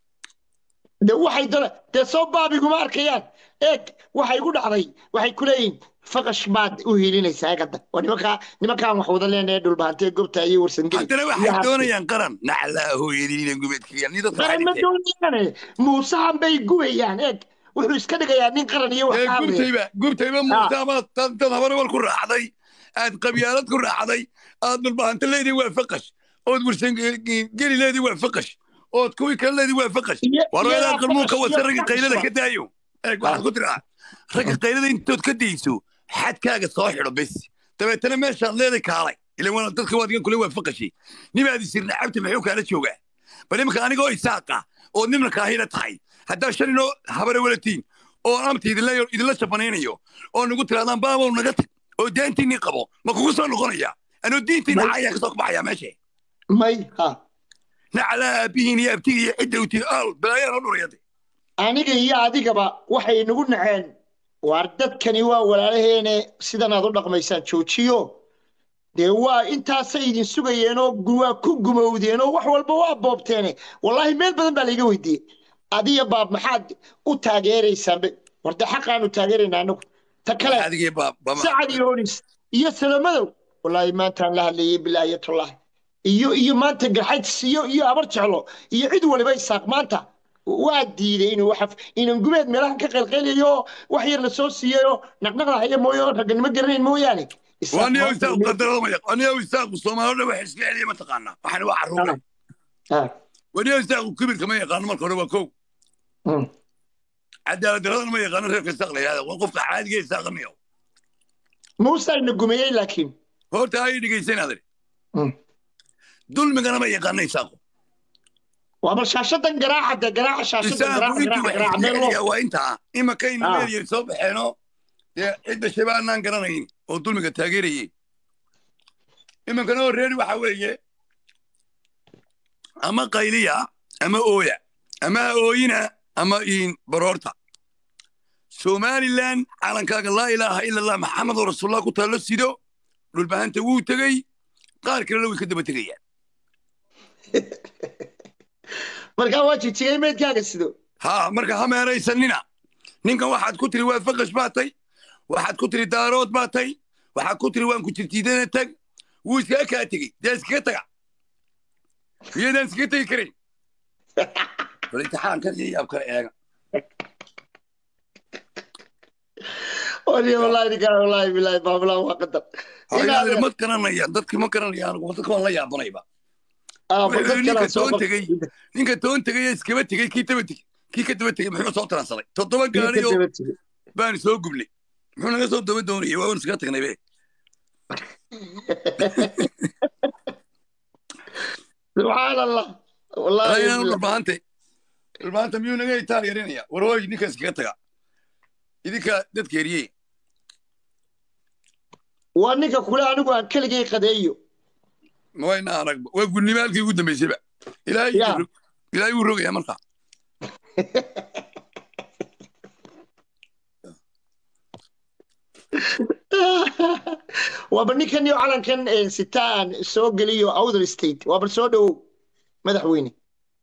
de waxay dala dee soo baabiguma arkayaan eeg waxay ku dhacday waxay ku leeyihin faqash baad u hiilinaysaa gadda waa nimankaa nimankaan wax wada leenaye dhulbaantee gobta iyo warsangeli haddana waxay doonayaan qaran naclaa hooyadiina gubadkiyan ni dadka qaran ma doonayaane muusahan bay gubayaan eeg wuxuu iska dhigayaa nin qaran iyo wax ka gubtayba gubtayba muuse amaad dad habara wal ku raacday aad qabyaalad ku raacday aad dhulbahanto leedii waa faqash ood warsangeli leedii waa faqash ood kuwii kale leedii waa faqash war weedaa qalmuunka wasa ragga qaylada ka daayo eeg waxaad ku tiraa ragga qaylada intood ka dayso xadkaaga soo xidho bes dabeetana meeshaad leeday kaalay ilan waa dadka waadigan kule waa faqashay nimaad isirna cabti maxuu kaala joogaa bal imanka anigoo isaaqa oo nimna kaahila tahay haddaa shan inoo habare walatiin oo amta idinla jabanaynayo oo nagu tirahdaan baabow naga tag oo daantiinii qabo ma kugu soo noqonaya anoo diintiina caayaa kasoo kabaxaya meesha may ha naclaa aabihiin iyo abtiga iyo cidda utiin aal balaayaan oo dhurayade aniga iyo adigaba waxay nagu naceen waar dadkani waa walaalaheene sidan aad u dhaqmaysaan joojiyo dee waa intaasay idin sugayeenoo waa ku gumowdeen oo wax walba waa boobteene wallaahi meel badan baa layga weydiiyey adiya baab maxaad u taageeraysaan war dee xaqaanu taageeraynaa anagu ta kale sacad yoonis iyo salomadow wallaahi maantaan la hadlayay bilaayatullahi iyo iyo maanta garxajs iyo iyo abar jeclo iyo cid waliba isaaq maanta waa diiday inuu wax inan gubeed meelahan ka qaylqaylayo wax yar la soo siiyayoo naqnaqda haya mooye oo ragganimo garanayn mooyaane waniyo isaaqu qadarada ma yaq waniyo isaaqu soomaalida wax iska celiya ma taqaana waxaana waa carruure waniyo isaaqu kibirka ma yaqaano marka hore waa kow cadaalad daradana ma yaqaano reerka isaaq la yihahda waa qofka caadiga isaaqaniyo muuse ina gumeeyey laakiin horta ay dhegaysan adari dulmigana ma yaqaano isaaqu waa bal shaashadan garaaca de garaaca shaashadan garaaca garaaca garaaca meel loo waa intaa imakayna meelyay soo baxeeno dee cidda shabaanaan garanayn oo dulmiga taageerayay imankana oo reeri waxa weeye ama qayliya ama ooya ama ooyina ama iin baroorta somalilan calankaaga laa ilaaha ila allah maxamedoo rasuulullah ku taallo sido dhulbahanta wuu tegey qaar kalena way ka daba tegayaan markaa waa jijigay meydkaaga sido ha marka ha meeraysanina ninkan waxaad ku tiri waa faqash baa tay waxaad ku tiri daarood baa tay waxaad ku tiri waan ku jirtiidana tag wuu iskaga kaa tegey dee iskaga taga miyadaan iskaga tegi karayn bal imtixaankan iyo yaab kale eega wali wallahi ninkaan wallahi bilahi baabulaan waa qadar hayaade ma garanayaan dadkii ma garanayaan anigu dadka waan la yaabanayba Ah, bal wuxuu dad ninka kale soo toon qor- tegey ninka toon tegey ee iskaba tegey kii daba tegey kii ka daba tegey muxuu soo taransaday toddoba Kii ka gaari oo daba tegey. baanu soo gubnay muxuu naga soo daba doonayay waa waan iskaga tagnay be subxaan allah wallahi ayaan bilahi. dhulbaante dhulbaanta miyuu naga itaal yarinaya war hooy ninka iskaga taga idinka dadka eriyey waa ninka kule anigu aan keligay qadeeyo ma wayna aragba waa gudnimo halkii ugu dambaysayba ilaahay Ya. wuu rog- ilaahay wuu rogaya marka waaba ninkan iyo calankan eh, sitaan soo geliyo outer state waaba soo dhowow madaxweyne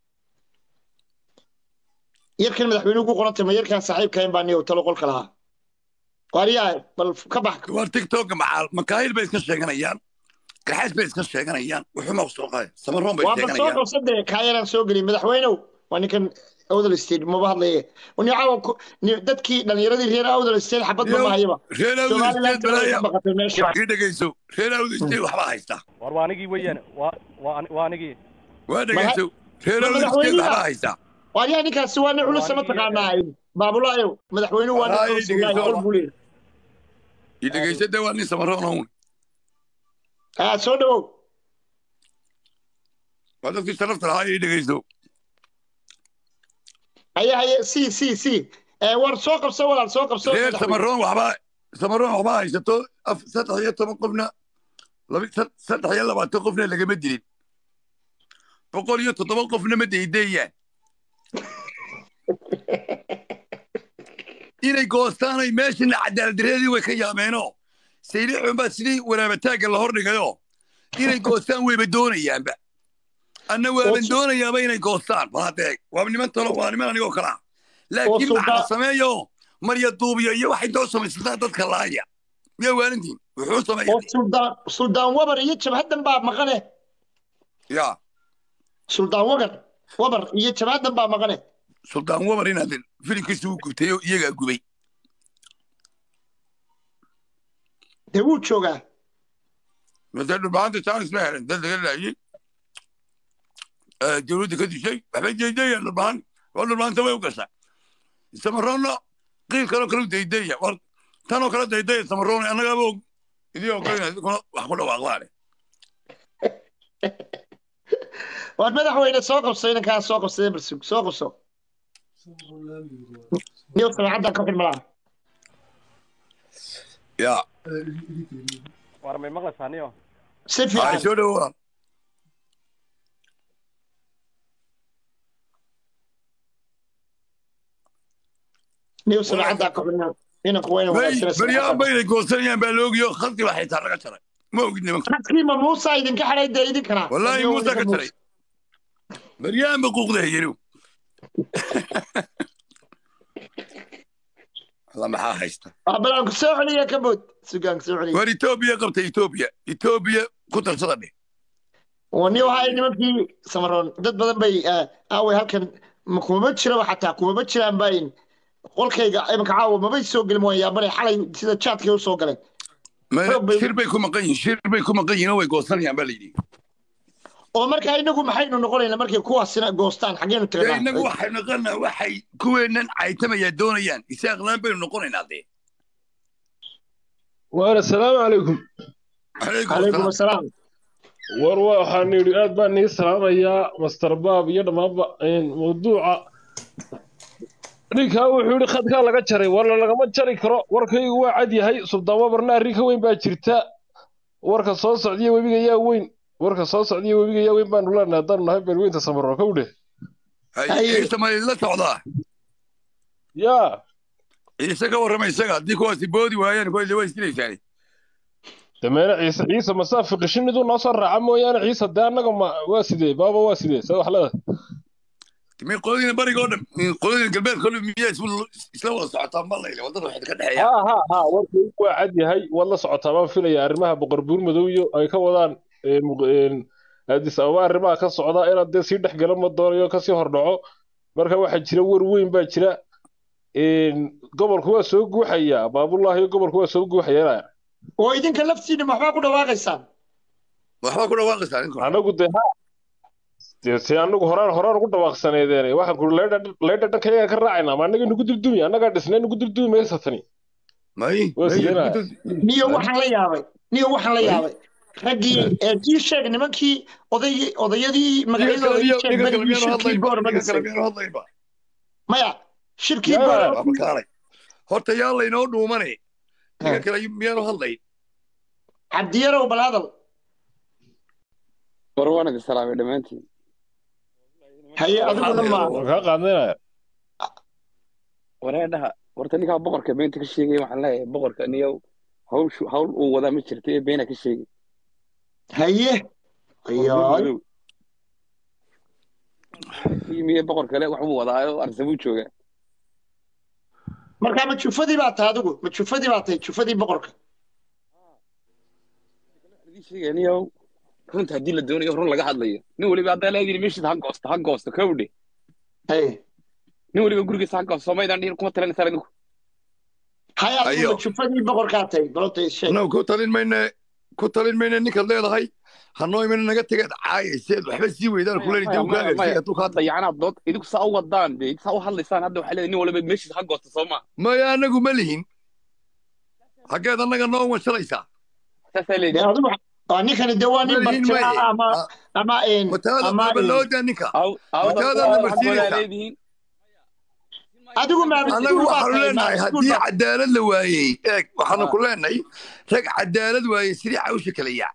yarkan madaxweyne ugu qorantay ma yarkan saaxiibkayn baa niyo talo qolka lahaa waariyaa bal ka bax war tiktoka macaal makaayil bay iska sheeganayaan gaxaas bay iska sheeganayaan wuxuuma ku soo qaday samaroon bay waa bal soo sheeganayaan qabsade kaayaraan soo geliy madaxweynow waa ninkan outer state maba hadlaye ni caawa ku- ni- dadkii dhallinyaradii reer outer state xabad ma mahayaba reer awd somaliland state way ka balaya baqatay meesha ii dhegeyso reer awd state waxbaa haystaa war waa anigii weeyaan waa waa ani- waa anigii waa dhegeyso reer ma awd state madaxweynihi waxbaa ah haystaa waariyaa ninkaasi waa nin culus ma taqaanaa baabulaayow madaxweynuhu waa nin Walahi culus ilaahay dhegeyso. qol buu leeyahay ii dhegeyso de waa nin samaroon own ah soo dhowow waa dadkii sharafta lahaa ii dhegeyso haye haye si si si Eh, war soo qabso walaal soo qabso reer madaxweyne. samaroon waxbaa samaroon waxbaa haysato af- saddex iyo toban qofna laba- sad- saddex iyo labaatan qofna lagama dilin boqol iyo toddoba qofna ma daydeeyaan inay goostaanay meeshana cadaaladdareedii way ka yaameenoo saylixun baa sidii waraabataagga la hordhigayo inay goostaan wayba doonayaanba anna waaban su- doonayaaba inay goostaan bal haddee waa niman talo waa niman anigoo kala ah laakiin sulda- maxaa sameeyo marya duubiyo iyo waxay doo samaysataa dadka laaya miyaa waalintiin wuxuu sameeya oo suldaan suldaan wabar iyo jabhadan baa maqane ya suldaan wagar wabar iyo jabhadan baa maqane suldaan wabar inaad filimkiisa uu gubtay oo iyagaa gubay dee wuu joogaa masee dhulbaanta chance ma helan dad laga laayey dowladda ka dishay waxbay deydayaan dhulbaan waa dhulbaanta way u gashaa samaroonna qiil kaloo kale u deydaya war tanoo kale daydaya samaroon annagaaba og idii ogol inaad kuna wax ku dhawaaqdaane waad madaxweyne soo qabso inankaa soo qabsadee balsug soo qabso niyo samacaddan ka xidh malaha ya war may maqlaysaa niyo si ay fiican soo dhowaa niyo samacaddan ka xidh inanku wayna bay wanaagsanaysa baryaan baynay goosanayaan baa loogiyo khalqi baa xitaa laga jaray ma ogid nimanka dadkiima muusa idinka xidhay dee idinkana wallaahi Niyo muusa ka idinka jaray baryaan ba quuqda hayanu alla maxaa haysta ah bal aan ku soo celiya ka bood sugaan ku soo celiya war etoobiya qabta etoobiya etoobiya ku tarsada dheh oo niyo waxay nimankii samaroon dad badan bay ah, aaway halkan ma- kumama jiraba xataa kumama jiraan baa in qolkayga imanka caawa mabay soo gelin waan yaabanay xalay sida jaadkay u soo galeen Ma- Xoog bay- shir bay ku maqan yihin shir bay ku maqan yihin oo way goosanayaan baa layidhi oo markaa inagu maxaynu noqonaynaa markay kuwaasina goostaan xaggeenu dee innagu tagnaa waxay noqonaa waxay kuweennan caytamayaa doonayaan isaaqlaan baynu noqonaynaa dee waana asalaamu calaykum calaykum calaykum asalaam asalaam war waxaan yidhi aad baan nii salaamayaa master baab iyo dhammaanba een, mawduuca ninkaa wuxuu yidhi khadkaa laga jaray warna lagama jari karo warkaygu waa cad yahay suldaan wabarna arrin ka weyn baa jirta warka soo socdiya webiga yaa weyn warka soo socdiya webiga yaa weyn baanu leenahay haddaanu nahay beelweynta samaro kowdhe Hay- ciise ma idinla socdaa yaa ciise ka warrama isaga haddii kuwaasi boodi waayaan kuwa waa isdilaysaani dameere ciise ciise masaafi qishiniduu noo soo raaca mooyaane ciise dee annaga ma waa sidee baaba waa sidee see wax leedahay mi qoladiina bariga oo dhan qoladiina galbeedka oo dhan miyaa isla- isla wada socotaan ma layle waddada waxay ka dhexeeya ها ها ها warkaygu waa cad yahay waad la socotaa baan filaya arrimaha boqor buur madow iyo ay ka wadaan een, muq- een, addis ababa arrimaha ka socda inaad dee sii dhex gala ma doonayo kasii hordhaco marka waxaa jira war weyn baa jira gobolku waa soo guuxayaa baabullaahi gobolku waa soo guuxayaa oo idinka laftiina maxbaa ku dhawaaqaysaan waxbaa ku dhawaaqaysaa anagu dee ha dee se anagu horaan horaan ugu dhawaaqsaneedeen waxaan kuri leydha dhanka yaga ka raacayna ma anaga nugu dildumi annagaa dhisnay nugu dildumi maysa tani may waa sideena niyo waxaan la yaabay niyo waxaan la yaabay raggii ee kii sheeg nimankii odaygii odayadii magacyadooda ii sheeg berigii shirkii boor ma dhisay maya shirkii boor horta yaa laynoo dhuumane ninka kale miyaanu hadlayn cabdiyarow bal hadal war waan idin salaamay dhammaantiin haye adiguna ma kaa qaadnayna wareedhaha horta ninkaa boqorka beenta ka sheegaya waxaan leeyahay boqorka niyow hawshu hawl uu wadaa ma jirta ee beena ka sheegay haye ayoy miye boqor kale wax buu wadaayo arsabuu joogaa markaa ma jufadii baa tahay adigu ma jufadii baa tahay jufadii boqorka sheegaya niyow runta haddii la doonayo run laga hadlayo nin weliba haddaa leedii meeshiis ha goosto ha goosto kawdhe nin weliba gurigiisa ha goosto somaydaan dhihin kuma talinaysaa idinku haya adigu ma jufadii boqorkaa tahay balota sheeg no ku talin mayne ku talin mayne ninkaad leedahay hanoo imana naga tegeed caayayseed waxba sii weydaan kuleeni dib ukaaga dayacanaad dood idinku saa u wadaan de saa u hadlaysaan hadda waxaa leedahay nin waliba meeshiis ha goosto soo maa maya anagu ma lihin xaggeed annaga noo wanshalaysaa saasaa leedahay ninkani de waa nin bartira ama ama ama looda ninka wataadaadna marsiinaysaa adigu anagu waxaanu leenahay haddii cadaalad la waayey eeg waxaanu ku leenahay rag cadaalad waayey sidii cawsha kala yaac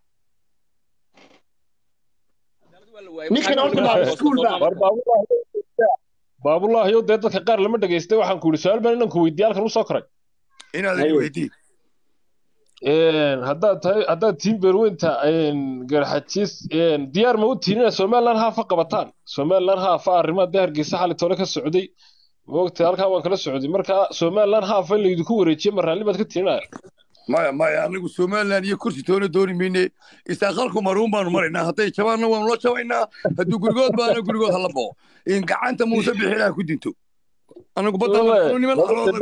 baabullaahi dee dadka qaar lama dhegaystay waxaan ku yidhi su-aal baan inanku weydiiye halkan usoo koray inaad weydii haddaad tahay haddaad tiin beerweynta garxajiis diyaar ma u tihin inaad somaliland haafa qabataan somaliland haafa arrimaha dee hargeysa xali tole ka socday moogtay halkaa waan kala socday marka somaliland haafa in laydinku wareejiye ma raalli baad ka tihinaya maya maya anagu somaliland iyo kursi toona dooni mayne isaaqalku maruun baanu maraynaa hadday jabaanna waanu la jabaynaa hadduu gurigood baana gurigood hala bao in gacanta muuse bixilaha ku dinto anagu badda niman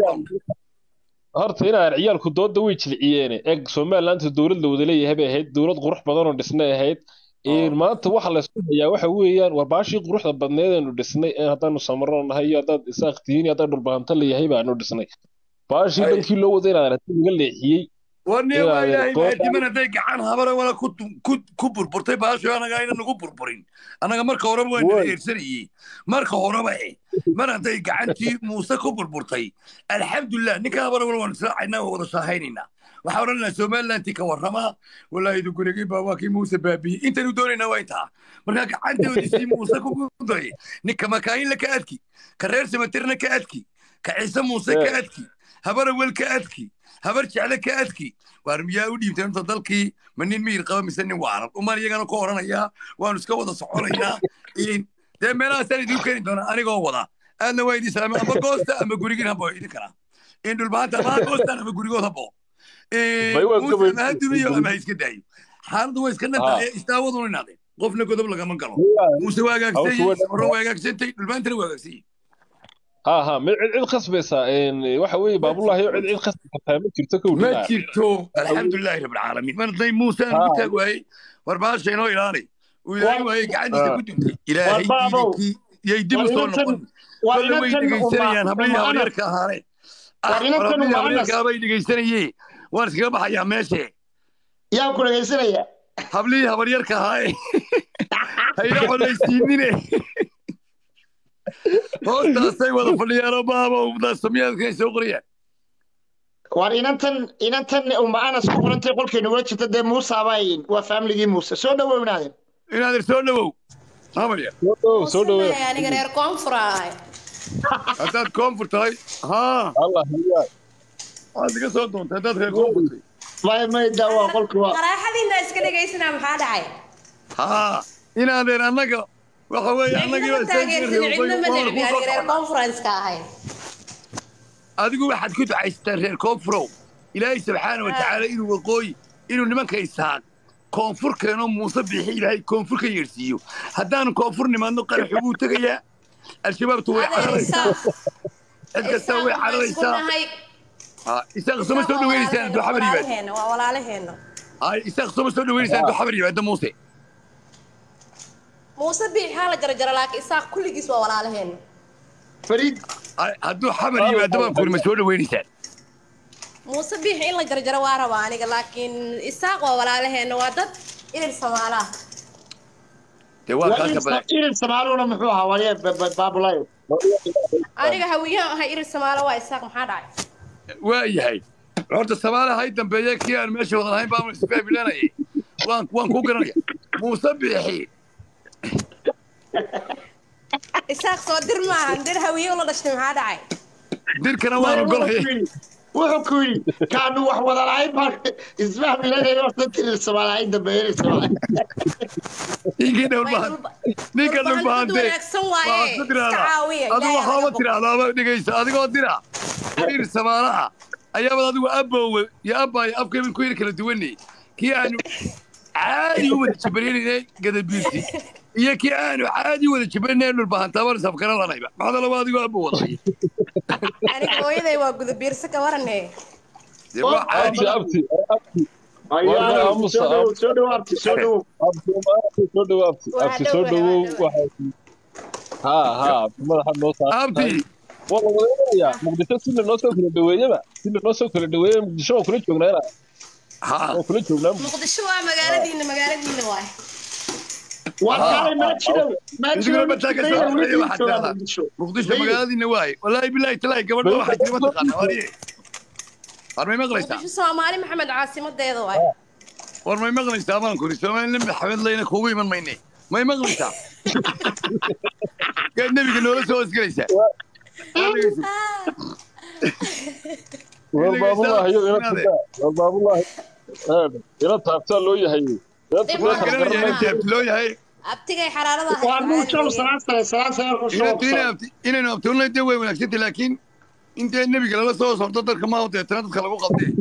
horta inaan ciyaalku dooda way jilciyeene eg somalilandta dowlad la wada leeyahay bay ahayd dowlad qurux badan oo dhisnay ahayd maanta waxa laysku hayaa waxa weeyaan war baashii quruxda badneed aynu dhisnay haddaanu samarno nahay iyo haddaad isaaq tihiin iyo haddaad dhulbahanto leeyahay baanu dhisnay baashii dhankii loo wada inaad aragti laga leexiyey warniya waa ilaahay maadiman hadday gacan habara wala ku burburtay baasho anaga ayna nagu burburin annaga marka horeba waa nala eersanayey marka horeba e mar hadday gacantii muuse ku burburtay alxamdulilah ninka habara wala waanu israacaynaa waa wada shaahaynayna waxaa odhan lahaa somalilanti ka warramaa walaahi idinkunagii baa waa kii muuse baabiyey intaynu doonaynaa waa intaa markaa gacantoodisii muuse ku guday ninka makaayinla ka adki ka reer samatirna ka adki ka ciise muuse ka adki habarawel ka adki habar jecle ka adki waar miyaa u dhiibtay inta dalkii ma nin miyir qaba mise nin waaran umaan iyagana ku oranayaa waanu iska wada soconaynaa dee meelahaasaan idinku keeni doonaa anigoo wada aadna waa idin salaamay amba goosta ama gurigin habo idin karaa in dhulbaanta ama goostaan ama gurigood habo muuse ama ha dumiyo ama ha iska daayo xaaladdu way iska dhantahay istaawaduna inaadeen qofna godob lagama galo muuse waa hagaagsanyey samarro waa hagaagsantay dhulbaantana waa hagaagsanyey aha ma cid cid khasbaysa waxa weeye baabullahi cid cid khasbi kartaa ma jirto kow ma jirto alxamdulilaahi rabbilcaalamiin mar hadday muuse aan ku taag waayey war baasha inoo ilaali uu ilaahay waayey gacantiisa ku duntay ilaahay iidankii yay dib u soo noqon kolle way dhegaysanayaan hablihii habaryarka ahaaneen hablihii habaryarka bay dhegaysanayee waan iskaga baxayaa meeshe yaa ku dhegaysanaya hablihii habaryarka ahaaye hayna colaysiinine hoostaasay wada fadhiyaan baaba daasamiyaadkay soo qorayaan war inantan inantan uma anas ku qorantay qolkeena ula jirta dee muuse abayn waa faamiligii muuse soo dhawow inaaden inaaden soo dhawow habarya soo dhawow aniga reer koonfur ahay haddaad koonfur tahay haa waad iga soo doontay haddaad reer koonfur tahay may may daa waa qolka waa qaraaxadiina iska dhegaysanaa maxaa dhacay haa inaaden annaga waxa weeye annagii reer conference-ka ahayn adigu waxaad ku ducaysataa reer koonfurow ilaahay subxaana wa tacaala inuu waqooyi inuu nimanka isaaq koonfur keeno muuse bixi ilaahay koonfur ka yeedhsiiyo haddaanu koonfur nimaadno qaraxu buu tegayaa al-shabaabtu way cararaysaa cid kasta way Isaaq waan isku cararaysaa nahay Ah, isaaq soma soo dhaweynaysaa hadduu xabar yimaado walaalaheena waa walaalaheena Ay, isaaq soma soo dhaweynaysaa hadduu xabar yimaado muuse muuse biix haa la jarjara laakiin isaaq kulligiis waa walaalaheena fariid Ay, hadduu xabar yimaado baan kuri ma soo dhaweynaysaa muuse biix in la jarjaro waa rabaa aniga laakiin isaaq waa walaalaheena waa dad irir samaalaha dee waa kaa ka badan irin samaaluna muxuu ahaa waye baabulayo aniga hawiyahan ahay irir samaalo waa isaaq maxaa dhacay waa yahay horta samaale hay dambeeye kii aan meesha wada lahayn baan isfaabilanayay waan waan ku garanaya muuse biixi isaaq soo dir maahan dir hawiye ula dhashtay maxaa dhacay dirkana waan ogolaya wuxuu ku yidhi kaanu wax wada lahayn baan isfahmilanayna horta irin samaalahay dambeeye irin samaalahay ninkii dhowlbahan ninka Dhulbahante dhulbahante wanaagsan waaye. waxaad ku Iska caawiya, tiraahdaa adigu Ilaahay waxaaba tiraahdaaba dhegaysa adigoo dira dir samaalaha ayaabad adigu abbowe iyo abbaayo afkayban ku yiri kala duwanay kii aanu caadi u wada jabarinaynay gadabiirsi iyo kii aanu caadi u wada jabarinayn dhulbahantaabaan isafkara lanayba maxaa laba adigoo abbo wadaya aniga hooyaday waa gudabiirse ka warane dee waa caadi abti abti abti soo dhowow soo dhowow abti soo dhowow abti abti soo dhowow abti abti soo dhowow waxay ha ha abti madaxa noo saar abti waa la wadaynaya muqdisho si lanoo soo kala dhaweeyaba si lanoo soo kala dhaweeya muqdisho waan kula joognaa ina waan kula joognaa muqdisho waa magaaladiina magaaladiina waay muqdisho magaaladiina waaye walaahi bilaahi talaahi gabadha waxay tiri mataqaana wariye war may maqlaysaa muqdisho soomaali maxamed caasimadeeda waay war may maqlaysaa baan kuri soomaali nabi maxamed layna kuugu iman mayne may maqlaysaa gaad nebiga noola soo hosgelaysaa war baabulaahi yo ila tagaa war baabulaahi ila taabtaa loo yahay ila taabtaa loo yahay abtigay xaraarada inaynu abtuunay dee way wanaagsantay laakiin intee nebiga lala soo sorto dadka maaho deetana dadka lagu qabdee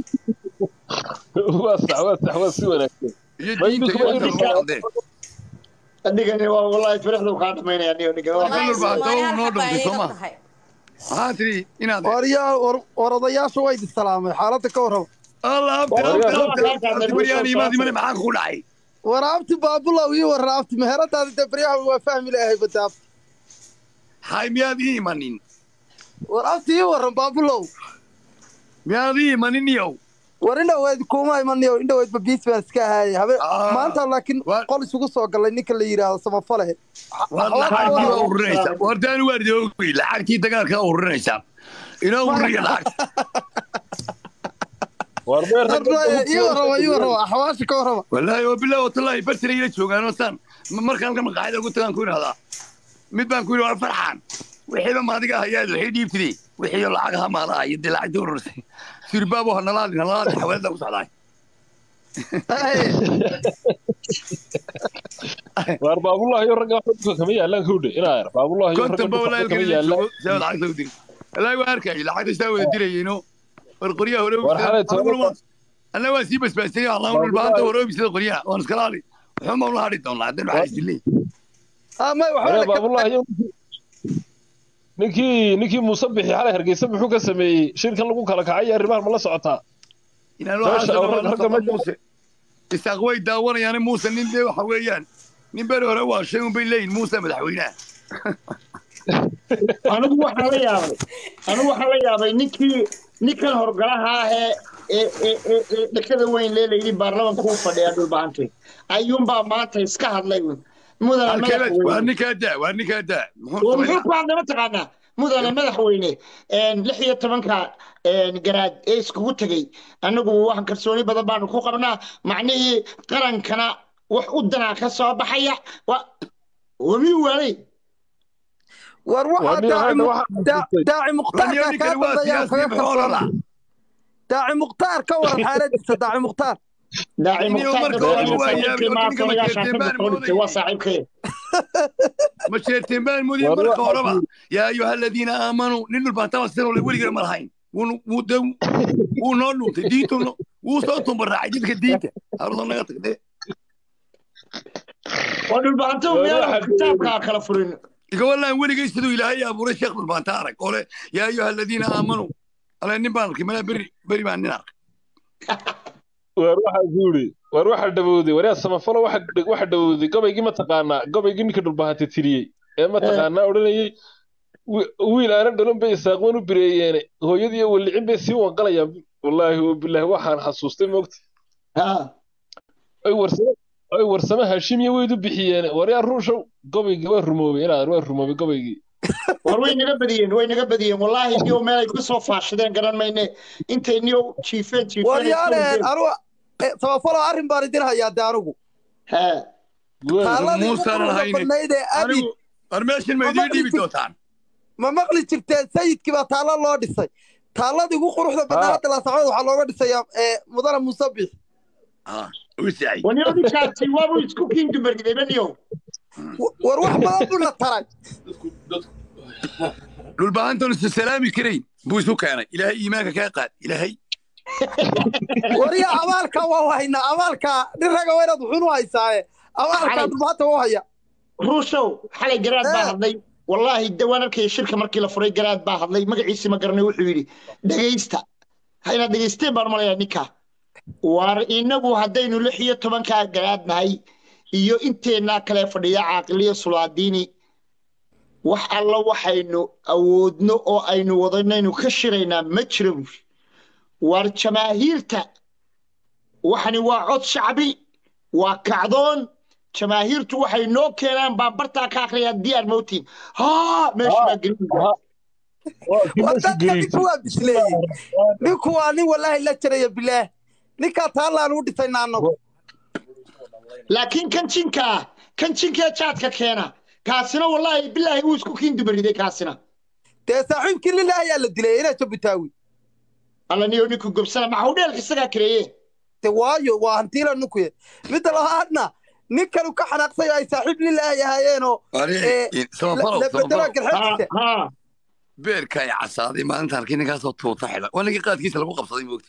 waa sax waa sax waa si wanaagsan iyo diinta iyo dadka lagu qabdee adigani waa wallahi firixdu kaa dhamaynaya aniga ninka noo dhantay soo maha maxaa tiri inaad waryaa war odayaasha waa idin salaamay xaaladda ka warraba allah abtimaryaan maxaa ku dhacay war abti baabulaw ii warra abti meheradaada dee baryaha waa fahmi lahay bada abti hay miyaad ii imanin war abti ii warran baabulow miyaad ii imanin iyow war indhaweyd kuma imaniyo indhaweydba biis baan iska ahaayay habe maanta laakiin qol isugu soo galay ninka la yidhaahdo samafale wartaan waardoogay lacagtii dagaalkaa ururinaysaa inoo ururiya lacagta ii warraba ii warraba axwaasha ka warraba wallaahi oo bilahi watallaahi bartira ila joogaanoo saan markaan halka maqaayada ugu tagaan ku idhahdaa mid baan ku yidhi war farxaan wixiiba maadiga hayaad waxay dhiibtidee wixiiyo lacagaha maalaha iyo dee lacagtii ururisay sirbaabo hanalaadin hanalaadin xawaalada ku socdaay waar baabulaahi ragga wax dhulka kama yaalaan kowdhe inaa yar baabulaahi ragga konton ba dhulka walaahi kama kala yaalaan joogo saa lacagta u diri wallaahi waa arkayay lacagta saa wada dirayeyno war qoryaha hore War xalay toban- anna waa sii basbaasay allahu dhulbaanta hore obisada qoryaha waan iskala hadhi wuxuu ma ula hadhi doonaa haddeen waxaa isdilay Waree baabulaahi ninkii ninkii muuse bixi xalay hargeysa muxuu ka sameeyey shirkan lagu kala kacay arrimahan ma la socotaa inaan Meesha oo rag- ragga waxaa muuse isaaq way daawanayaan muuse nin dee waxa weeyaan nin beri hore waa shay unbay leeyihin muuse madaxweynaha anigu waxaan la yaabay anigu waxaan la yaabay ninkii ninkan horgalaha ah ee ee ee ee ee dhakada weyn lee layidhi baarlamanka u fadhiya dhulbahantay ayuunbaa maanta iska hadlay mudane waa madaxweyne ninkaa daa waa ninkaa daa oo muxuu ku hadlay mataqaanaa mudane madaxweyne lix iyo tobanka garaad ee iskugu tegey annagu waxaan kalsooni badan baanu ku qabnaa macnihii qarankana wax u danaa ka soo baxaya wa wamii waalay war waxaa daaci daa- daaci mukhtaarkaa kaa dambeeyaa kaga kalsoona daaci mukhtaar ka waran xaaladiisa daaci mukhtaar daaci Inuu mukhtaar marka dadka hore waa saaxiibkii yaabay, maa ninka ma odayaashaan jeerteen ka baan soo dhigtay waa saaxiibkay ma sheerteen baan moodiyey War marka waxaa horeba yaa ayuha aladiina aamanuu nin dhulbaantaba sidan ole weligeena ma lahayn Wuunu- wuu de wuu noo dhuuntay diintu no- wuu soo tumbaraacay jidka diinta haruda naga tagdee oo dhulbaanto War meel waxaa kitaabkaa kala furin igawalaan weligay siduu ilaahay abuuray sheekh dhulbaanta arag oo le yaa ayuha aladiina aamanuu ale nin baan arkay malaa beri beri baan nin arkay waar waxaa guuri waar waxa dhawowday waryaa samafalo waxa waxa dhawowday gabaygii mataqaanaa gabaygii ninka dhulbahanta tiriyey ee mataqaanaa odhanayay wi- wiil aanan dhalan bay isaaqwan u bireeyeene hooyadii iyo walicin bay sii wanqalayaan wallaahi wabilaahi waxaan xasuustay moogta ay warsame ay warsame hashimiya weydu bixiyeene waryaa ruushow gabaygii waa rumoobay inaad waa rumoobay gabaygii war way naga badiyeen way naga badiyeen wallaahi niyow meel ay ka soo faashadeen garan mayne intay niyow jiifeen jiifeen ay soo waryaaleen wadeen. anugu eh, samafalo arrin baan idin hayaa de anigu taaladii ugu muusaanan quruxda haynin badnayd ee abid anigu war meeshan ma idiin dhiibi doontaan ma maqli jirteen sayidkii baa taalo loo dhisay taaladii ugu quruxda badnaa hadda laasacdood waxaa looga dhisayaa eh, mudane musabix waniyo ninkaasi waabuu isku kiin dumargidayba niyow war wax badan buu na taray dhulbahantan isu salaami karayn buu isu keenay ilaahay iimaanka kaa qaad ilaahay wariya abaalka waa haynaa abaalka nin raga waa inaad wuxuun u haysaaye abaalka dhulbaanta waa haya ruushow xalay garaad baa hadlay wallaahi dawaan arkaya shirka markii la furay garaad baa hadlay magaciisi ma garanay wuxuu yidhi dhegaysta ha inaad dhegaysteen baan malayaa ninka war inagu haddaynu lix iyo tobankaa garaad nahay iyo inteennaa kale fadhiya caaqiliyo sulaadiini wax alla waxaynu awoodno oo aynu wadanaynu ka shiraynaa ma jira buuri war jamaahiirta waxani waa cod shacbi waa kacdoon jamaahiirtu waxay noo keenaan baan bartaa ka akhriyaa diyaar mowtiin haa meesha baa gelin wadadka ninku waa bisleeyey ninku waa nin walaahi la jiraya bilaah ninkaa taallaan u dhisayna annagu laakiin kan jinka ah kan jinkee jaadka keena kaasina wallaahi bilaahi wuu isku kiin dumariday kaasina dee saaxiibkii lilah ayaa la dilay inaa jabutaawi alla niyo ninku gobsana maxuu dheelka isagaa kareeye de waayo waa hantiila ninku ye midda labaadna nin kanu ka xanaaqsay ay saaxiib lilaahi ahaayeenoo la bedela garxadiisa beerka ay casaaday maalinta arkay ninkaasoo tuuta xidha waa ninkii qaadkiisa lagu qabsaday moogta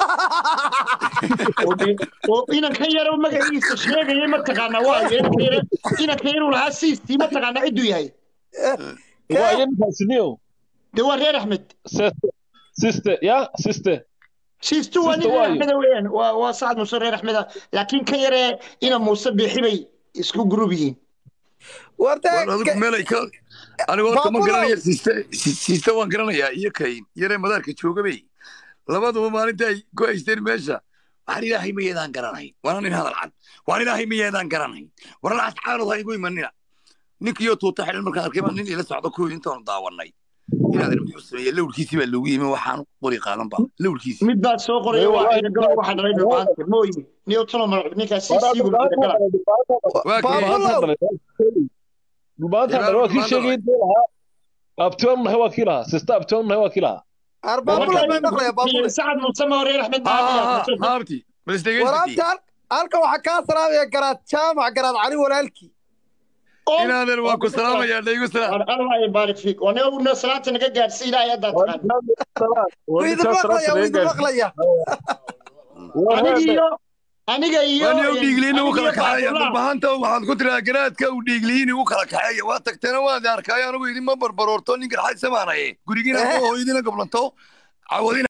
oo inanka yaro magaciisa sheegayay mataqaanaa waayo inanka yare inanka yaru lahaa siistii mataqaanaa cidduu yahay waayo ninkaasi niyow de waa reer axmed siste ya siste siistu waa nin reer axmeda weeyaan waa waa sacad muuse reer axmeda laakiin kan yaree ina muuse biixi bay isku gurub yihiin adigu meelay ka anigu horta ma garanaya siiste siiste waan garanayaa iyo kayn yaree madaarka joogabay labaduba maalinta ay ku haysteen meesha waxaan ilaahay mayeedaan garanayn waana nin hadal cad waan ilaahay mayeedaan garanayn waran asxaanood ha igu imanina ninkiyo tuuta xidhan markaan arkay baa nin ila socda kuwii intaanu daawanay inaadan muxuu sameeye lawrkiisii baa loogu yimi waxaan qori qaadan ba lawrkiisii mid baa soo qoraya waa ina gabadh waxaa dhalay dhubaanta mooyi niyo tano mar ninkaas si sii gulbida gala dhulbaanta dhan waa kii sheegay intuu lahaa abtoon nahay waa kii lahaa sista abtoon nahay waa kii lahaa sacad muuse ma reer axmed haabti waraabta halka waxaa kaa salaamaya garaad jaamac garaad cali walaalkii inaadan waa ku salaamayaa dhaygu salaam allah yabaarik fiik waa niyo una salaanta naga gaadhsi ilaahay haddaa taqaan wiidin maqlaya wiidin maqlaya aniga iyo aniga iyo wani u dhiigliin ugu kala kaxeeya dhulbahanta waxaad ku tiraa garaadka u dhiigliin ugu kala kaxeeya waa tagteena waad arkaayo anigu idinma barbaroorto nin garxaysamaanaye gurigiina hooyadina goblanto cawadina